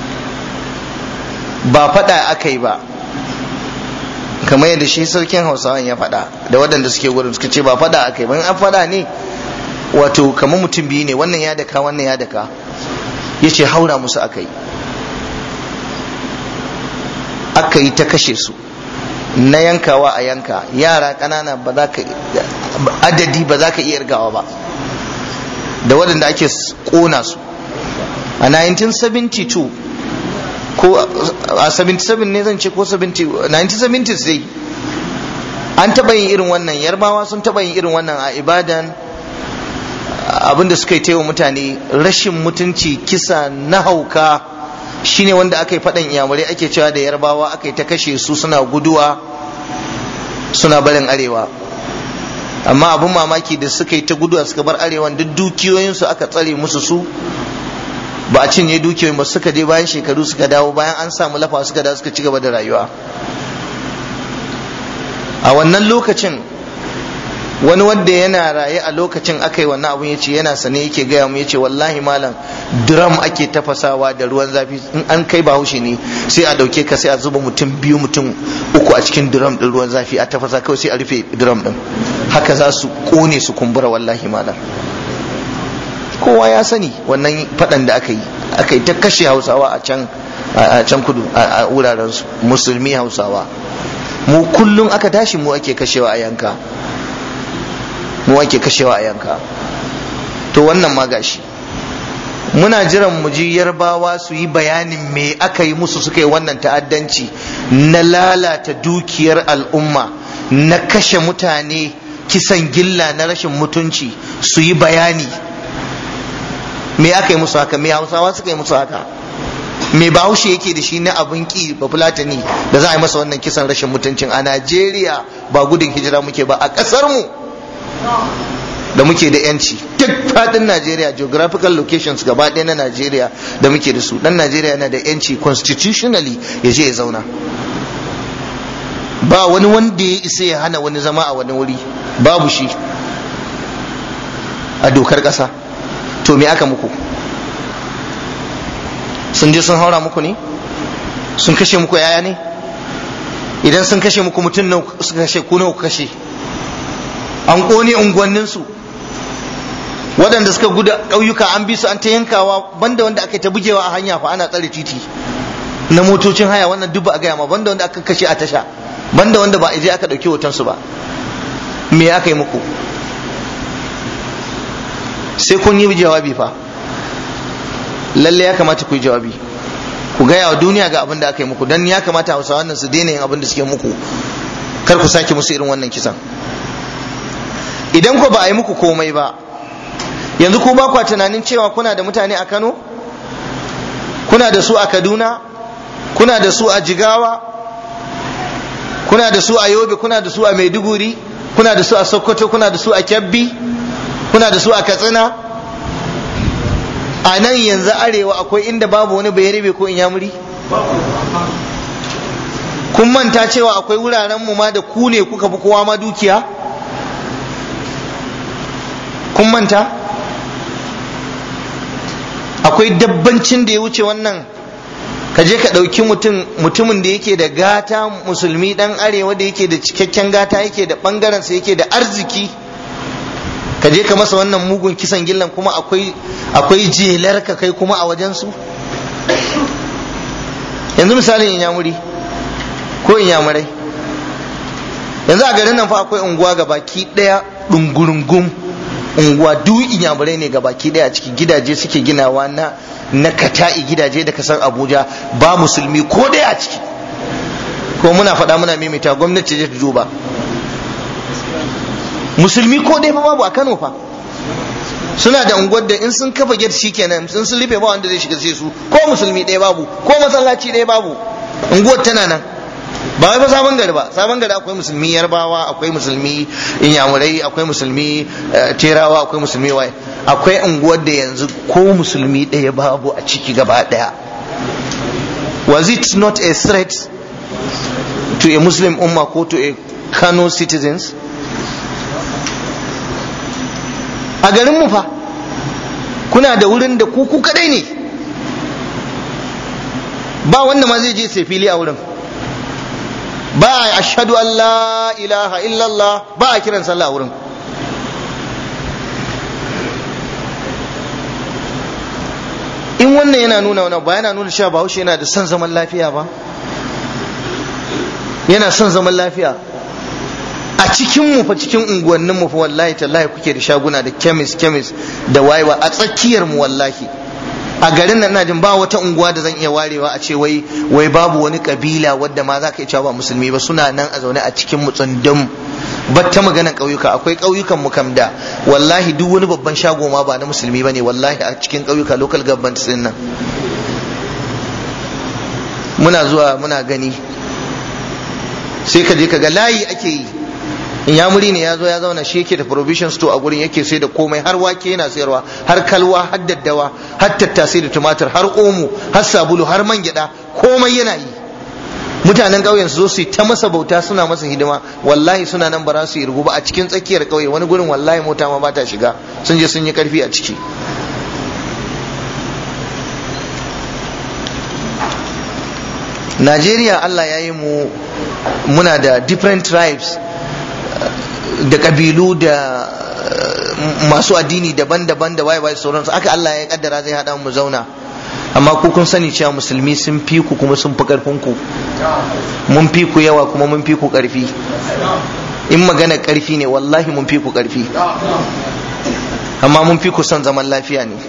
ba faɗa aka yi ba kamar yadda shi sarkin hausawan ya faɗa da waɗanda suke gurin suka ce ba faɗa aka yi ba an faɗa ne wato kamar mutum biyu ne wannan ya daka wannan ya daka ya ce haura musu aka yi aka yi ta kashe su na yankawa a yanka yara ƙanana ba za ka adadi ba za ka iya irgawa ba da waɗanda ake ƙona su a 1972 ko a 77 ne zan ce ko 70 1970s dai an taɓa yin irin wannan yarbawa sun taɓa yin irin wannan a ibadan abinda suka yi taiwa mutane rashin mutunci kisa na hauka shine wanda aka yi faɗan iyamurai ake cewa da yarbawa aka yi ta kashe su suna guduwa suna barin arewa amma abin mamaki da suka yi ta guduwa suka bar arewan duk dukiyoyinsu aka tsare musu su ba a cinye dukiyoyin ba suka je bayan shekaru suka dawo bayan an samu lafa suka dawo suka ci gaba da rayuwa a wannan lokacin wani wanda yana raye a lokacin aka yi wannan abun yace yana sane yake gaya mu yace wallahi malam drum ake tafasawa da ruwan zafi in an kai bahaushe ne sai a dauke ka sai a zuba mutum biyu mutum uku a cikin drum din ruwan zafi a tafasa kawai sai a rufe drum din haka za su kone su kumbura wallahi malam kowa ya sani wannan fadan da aka yi aka yi ta kashe hausawa a can a can kudu a wuraren su musulmi hausawa mu kullum aka tashi mu ake kashewa a yanka mu ake kashewa a yanka to wannan ma gashi muna jiran mu ji yarbawa su yi bayanin me aka yi musu suka yi wannan ta'addanci na lalata dukiyar al'umma na kashe mutane kisan gilla na rashin mutunci su yi bayani me aka yi musu haka me hausawa suka yi musu haka me bahaushe yake da shi na abin ki ba fulatani da za a yi masa wannan kisan rashin mutuncin a najeriya ba gudun hijira muke ba a ƙasar mu da muke da yanci duk fadin Najeriya geographical locations gaba ɗaya na Najeriya da muke da su dan Najeriya yana da yanci constitutionally ya je ya zauna ba wani wanda ya isa ya hana wani zama a wani wuri babu shi a dokar ƙasa to me aka muku sun je sun haura muku ne sun kashe muku yaya ne idan sun kashe muku mutum na suka kashe ku nawa kashe an ƙone unguwanninsu waɗanda suka guda ƙauyuka an bi su an ta yankawa banda wanda aka ta bugewa a hanya fa ana tsare titi na motocin haya wannan duk ba a gaya ma banda wanda aka kashe a tasha banda wanda ba a je aka ɗauki hotonsu ba me aka yi muku sai kun yi jawabi fa lalle ya kamata ku yi jawabi ku gaya wa duniya ga abin da aka yi muku dan ya kamata hausawa nan su daina yin abin da suke muku kar ku sake musu irin wannan kisan idan ku ba a yi muku komai ba yanzu ku ba kwa tunanin cewa kuna da mutane a kano kuna da su a kaduna kuna da su a jigawa kuna da su a yobe kuna da su a maiduguri kuna da su a sokoto kuna da su a kyabbi kuna da su a katsina a nan yanzu arewa akwai inda babu wani bayarabe ko inyamuri kun manta cewa akwai wuraren mu ma da ku ne kuka fi kowa ma dukiya kun manta akwai dabbancin da ya wuce wannan ka je ka ɗauki mutum mutumin da yake da gata musulmi ɗan arewa da yake da cikakken gata yake da ɓangarensa yake da arziki ka je ka masa wannan mugun kisan gillan kuma akwai akwai jelar ka kai kuma a wajensu yanzu misalin inyamuri ko inyamurai yanzu a garin nan fa akwai unguwa ga baki ɗaya ɗungurungum unguwa duk inyamurai ne gabaki daya a cikin gidaje suke ginawa na na kata'i gidaje da kasar abuja ba musulmi ko daya a ciki ko muna faɗa muna maimaita gwamnati ce ta duba musulmi ko dai babu a kano fa suna da unguwar da in sun kafa gate shikenan sun sun rufe ba wanda zai shiga sai su ko musulmi ɗaya babu ko masallaci ɗaya babu unguwar tana nan ba wai fa sabon gari ba sabon gari akwai musulmi yarbawa akwai musulmi inyamurai akwai musulmi terawa akwai musulmi waye akwai unguwar da yanzu ko musulmi ɗaya babu a ciki gaba ɗaya was it not a threat to a muslim umma ko to a kano citizens a garin mu fa kuna da wurin da ku kadai ne ba wanda ma zai je sai fili a wurin ba a ashadu an la ilaha illallah ba a kiran sallah wurin in wannan yana nuna wani ba yana nuna cewa bahaushe yana da son zaman lafiya ba yana son zaman lafiya a cikin mu fa cikin unguwannin mu fa wallahi tallahi kuke da shaguna da chemist chemist da wayewa a tsakiyar mu wallahi a garin nan najin ba wata unguwa da zan iya warewa a ce wai wai babu wani kabila wadda ma za ka iya ba musulmi ba suna nan a zaune a cikin mu tsundum ba ta maganan ƙauyuka akwai ƙauyukan mu kam da wallahi duk wani babban shago ma ba na musulmi bane wallahi a cikin ƙauyuka local government din nan muna zuwa muna gani sai ka je ka ga layi ake yi in ya muri ne ya zo ya zauna shi yake da provision store a gurin yake sai da komai har wake yana sayarwa har kalwa har daddawa har tattasai da tumatir har omo har sabulu har man gyada komai yana yi mutanen ƙauyen su zo su yi ta masa bauta suna masa hidima wallahi suna nan ba za su yi rugu ba a cikin tsakiyar ƙauye wani gurin wallahi mota ma ba ta shiga sun je sun yi karfi a ciki Najeriya Allah ya yi mu muna da different tribes da kabilu da masu addini daban-daban da waye-waye sauransu aka Allah ya kaddara zai haɗa mu zauna amma ku kun sani cewa musulmi sun fi ku kuma sun fi karfin ku mun fi ku yawa kuma mun fi ku karfi in magana karfi ne wallahi mun fi ku karfi amma mun fi ku son zaman lafiya ne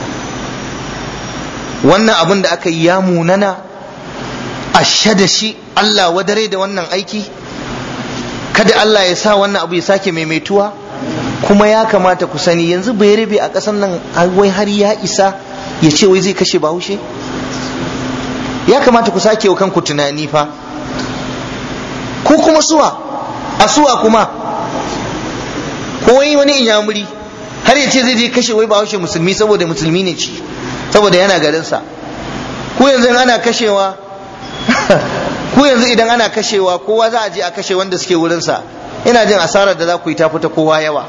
wannan abin da aka yi ya munana ashe da shi Allah wadare da wannan aiki kada Allah ya sa wannan abu ya sake maimaituwa kuma ya kamata ku sani yanzu bai rabe a ƙasar nan wai har ya isa ya ce wai zai kashe bahaushe ya kamata ku sake wa kanku tunani fa ko kuma suwa a suwa kuma ko wai wani inyamuri har ya ce zai je kashe wai bahaushe musulmi saboda musulmi ne ci saboda yana garinsa ku yanzu ana kashewa ku yanzu idan ana kashewa kowa za a je a kashe wanda suke wurinsa ina jin asarar da za ku yi ta fita kowa yawa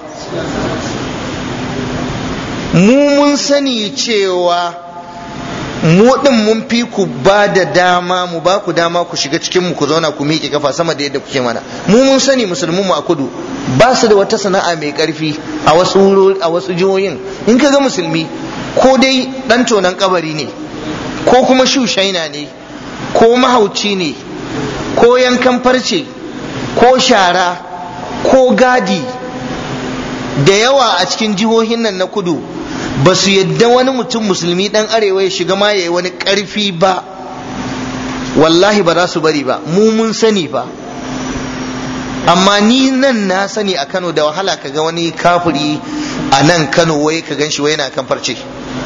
mu mun sani cewa mu din mun fi ku ba da dama mu ba ku dama ku shiga cikin mu ku zauna ku miƙe kafa sama da yadda kuke mana mu mun sani musulmin mu a kudu ba su da wata sana'a mai karfi a wasu a wasu jihohin in ka ga musulmi ko dai dan tonan kabari ne ko kuma shushaina ne ko mahauci ne ko yankan farce ko shara ko gadi da yawa a cikin jihohin nan na kudu ba su yadda wani mutum musulmi dan arewa ya shiga ma yayi wani karfi ba wallahi ba za su bari ba mu mun sani ba amma ni nan na sani a kano da wahala kaga wani kafiri a nan kano wai ka gan shi wai yana kan farce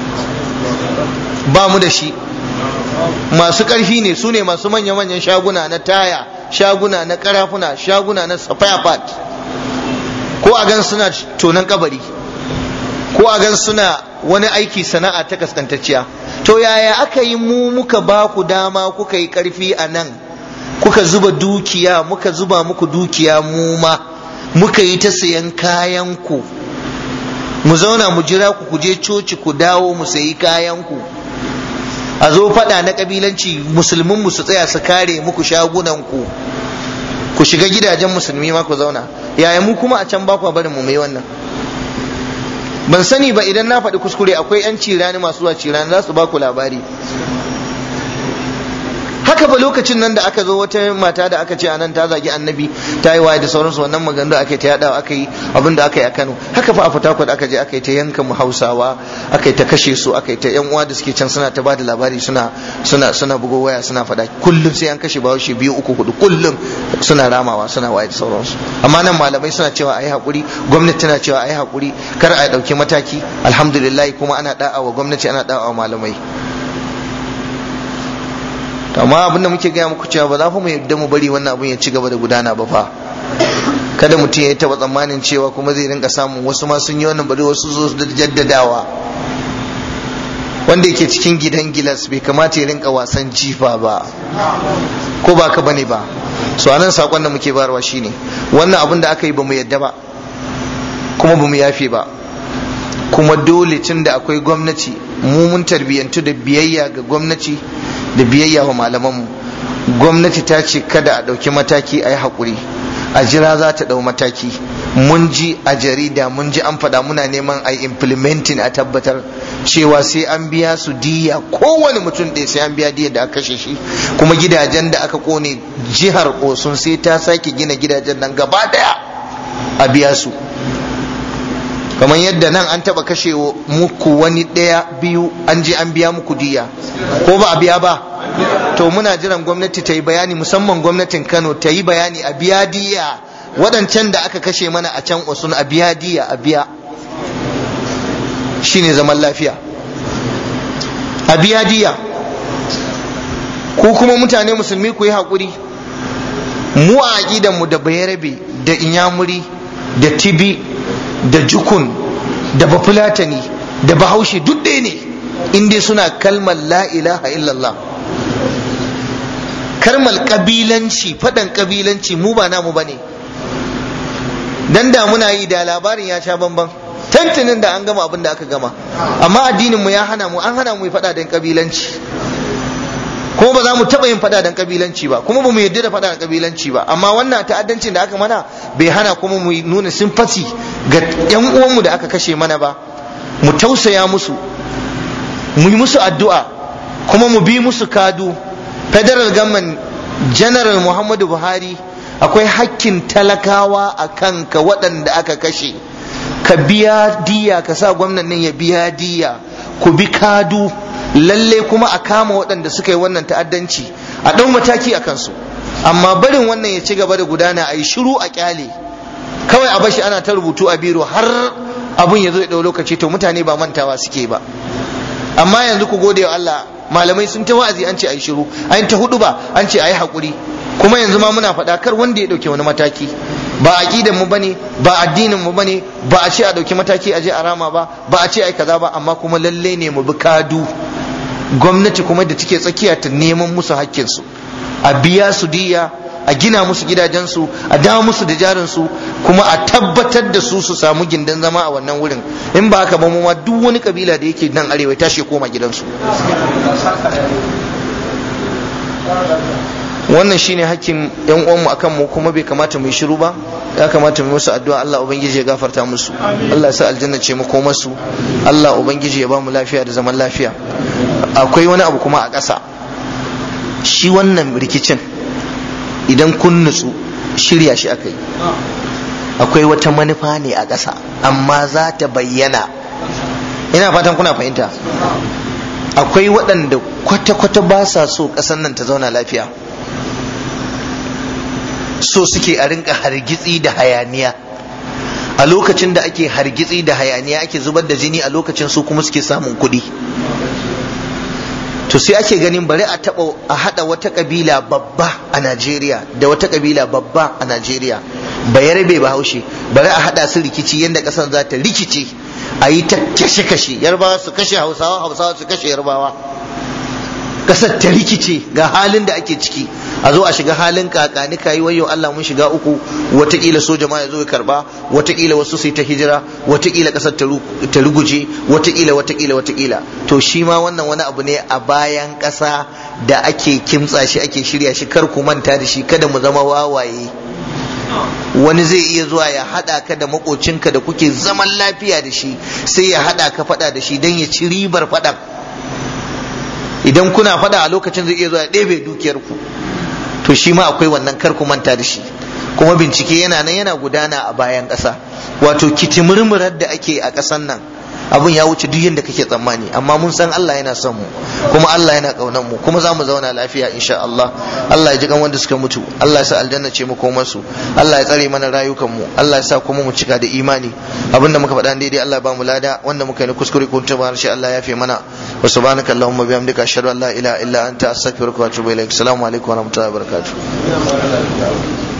ba mu da shi masu ƙarfi ne su ne masu manya-manyan shaguna na taya shaguna na karafuna shaguna na spare part ko a gan suna tonan kabari ko a gan suna wani aiki sana'a ta kaskantacciya to yaya aka yi mu muka ba ku dama kuka yi ƙarfi a nan kuka zuba dukiya muka zuba muku dukiya mu ma muka yi ta sayan kayan ku mu zauna mu jira ku ku je coci ku dawo mu sayi kayan ku a zo faɗa na ƙabilanci musulmin mu su tsaya su kare muku shagunan ku ku shiga gidajen musulmi ma ku zauna yaya mu kuma a can ba ku barin mu mai wannan ban sani ba idan na faɗi kuskure akwai yan cirani masu zuwa cirani za su ba ku labari haka ba lokacin nan da aka zo wata mata da aka ce a nan ta zagi annabi ta yi waye da sauransu wannan maganganu aka yi ta yadawa aka yi abin da aka yi a Kano haka fa a Fatakwal aka je aka yi ta yanka mu Hausawa aka yi ta kashe su aka yi ta yan uwa da suke can suna ta bada labari suna suna suna bugo waya suna faɗa kullum sai an kashe bawashi biyu uku hudu kullum suna ramawa suna waye da sauransu amma nan malamai suna cewa ayi hakuri gwamnati tana cewa ayi hakuri kar a dauki mataki alhamdulillah kuma ana da'a wa gwamnati ana da'a wa malamai amma abin da muke gaya muku cewa ba za mu yadda mu bari wannan abin ya ci gaba da gudana ba fa kada mutum ya taba tsammanin cewa kuma zai rinka samun wasu ma sun yi wannan bari wasu zo da jaddadawa wanda yake cikin gidan gilas bai kamata ya rinka wasan jifa ba ko ba ka bane ba so anan sakon da muke bayarwa shine wannan abin da aka yi ba mu yadda ba kuma ba mu yafe ba kuma dole tun da akwai gwamnati mu mun tarbiyyantu da biyayya ga gwamnati da biyayya wa malamanmu gwamnati ta ce kada a ɗauki mataki a yi haƙuri a jira za ta ɗau mataki mun ji a jarida mun ji an faɗa muna neman a implementing a tabbatar cewa sai an biya su diya kowane mutum ɗaya sai an biya diya da aka kashe shi kuma gidajen da aka kone jihar osun sai ta sake gina gidajen nan gaba daya a biya su kamar yadda nan an taba kashe muku wani ɗaya biyu an je an biya muku diya ko ba a biya ba to muna jiran gwamnati ta yi bayani musamman gwamnatin kano ta yi bayani a biya diya waɗancan da aka kashe mana a can osun a biya diya a biya shine zaman lafiya a biya diya ko kuma mutane musulmi ku yi haƙuri mu a aƙidanmu da bayarabe da inyamuri da tibi da jukun da bafulatani da bahaushe duk ɗaya ne inda suna kalmar la ilaha illallah kalmar ƙabilanci faɗan ƙabilanci mu ba namu ba ne dan da muna yi da labarin ya sha bamban tantinin da an gama abin da aka gama amma addinin mu ya hana mu an hana mu yi faɗa dan ƙabilanci kuma ba za mu taɓa yin faɗa dan kabilanci ba kuma ba mu yarda da faɗa dan kabilanci ba amma wannan ta'addancin da aka mana bai hana kuma mu nuna simfati ga yan uwanmu da aka kashe mana ba mu tausaya musu mu yi musu addu'a kuma mu bi musu kadu federal government general muhammadu buhari akwai hakkin talakawa a kanka waɗanda aka kashe ka biya diya ka sa gwamnan nan ya biya diya ku bi kadu lalle kuma a kama waɗanda suka yi wannan ta'addanci a ɗau mataki a kansu amma barin wannan ya ci gaba da gudana a yi shiru a kyale kawai a bashi ana ta rubutu a biro har abun ya zo ya ɗau lokaci to mutane ba mantawa suke ba amma yanzu ku gode wa Allah malamai sun ta wa'azi an ce a yi shiru an ta hudu ba an ce a yi haƙuri kuma yanzu ma muna faɗa kar wanda ya ɗauke wani mataki ba aqidan mu bane ba addinin mu bane ba a ce a ɗauki mataki a je a rama ba ba a ce ai kaza ba amma kuma lalle ne mu bi kadu gwamnati kuma da take tsakiya ta neman musu hakkinsu a biya su diya a gina musu gidajensu a dawo musu da jarinsu kuma a tabbatar da su su samu gindin zama a wannan wurin in ba haka ba mu ma duk wani kabila da yake nan arewa tashi koma gidansu wannan shine hakkin yan uwanmu akan mu kuma bai kamata mu yi shiru ba ya kamata mu musu addu'a Allah ubangiji ya gafarta musu Allah ya sa aljanna ce mako masu Allah ubangiji ya ba mu lafiya da zaman lafiya akwai wani abu kuma a ƙasa shi wannan rikicin idan kun nutsu shirya shi aka yi akwai wata manufa ne a ƙasa amma za ta bayyana ina fatan kuna fahimta akwai waɗanda kwata-kwata ba sa so ƙasar nan ta zauna lafiya so suke a rinka hargitsi da hayaniya a lokacin da ake hargitsi da hayaniya ake zubar da jini a lokacin su kuma suke samun kuɗi to sai ake ganin bari a taɓa a haɗa wata ƙabila babba a najeriya da wata ƙabila babba a najeriya bayarbe bahaushe bari a haɗa su rikici yadda ƙasar za ta rikice a yi ta kashe-kashe yarbawa su kashe hausawa hausawa su kashe yarbawa ƙasar ta rikice ga halin da ake ciki a zo a shiga halin kakani kayi wayo Allah mun shiga uku watakila soja ma ya zo ya karba watakila wasu sai ta hijira watakila kasar ta ruguje watakila watakila watakila to shi ma wannan wani abu ne a bayan kasa da ake kimtsa shi ake shirya shi kar ku manta da shi kada mu zama wawaye wani zai iya zuwa ya hada ka da makocinka da kuke zaman lafiya da shi sai ya hada ka fada da shi don ya ci ribar fadan idan kuna fada a lokacin zai iya zuwa ya ɗebe dukiyarku to shi ma akwai wannan kar ku manta da shi kuma bincike yana nan yana gudana a bayan ƙasa wato kitimurmurar da ake a ƙasan nan abun ya wuce duk yadda kake tsammani amma mun san Allah yana son mu kuma Allah yana kaunan mu kuma za mu zauna lafiya insha Allah Allah ya ji kan wanda suka mutu Allah ya sa aljanna ce makomar su Allah ya tsare mana rayukan mu Allah ya sa kuma mu cika da imani abinda muka faɗa daidai Allah ba mu lada wanda muka yi kuskure kun tuba shi Allah ya fi mana wa subhanaka allahumma bihamdika ashhadu an la ilaha illa anta astaghfiruka wa atubu ilaik assalamu alaikum wa rahmatullahi wa barakatuh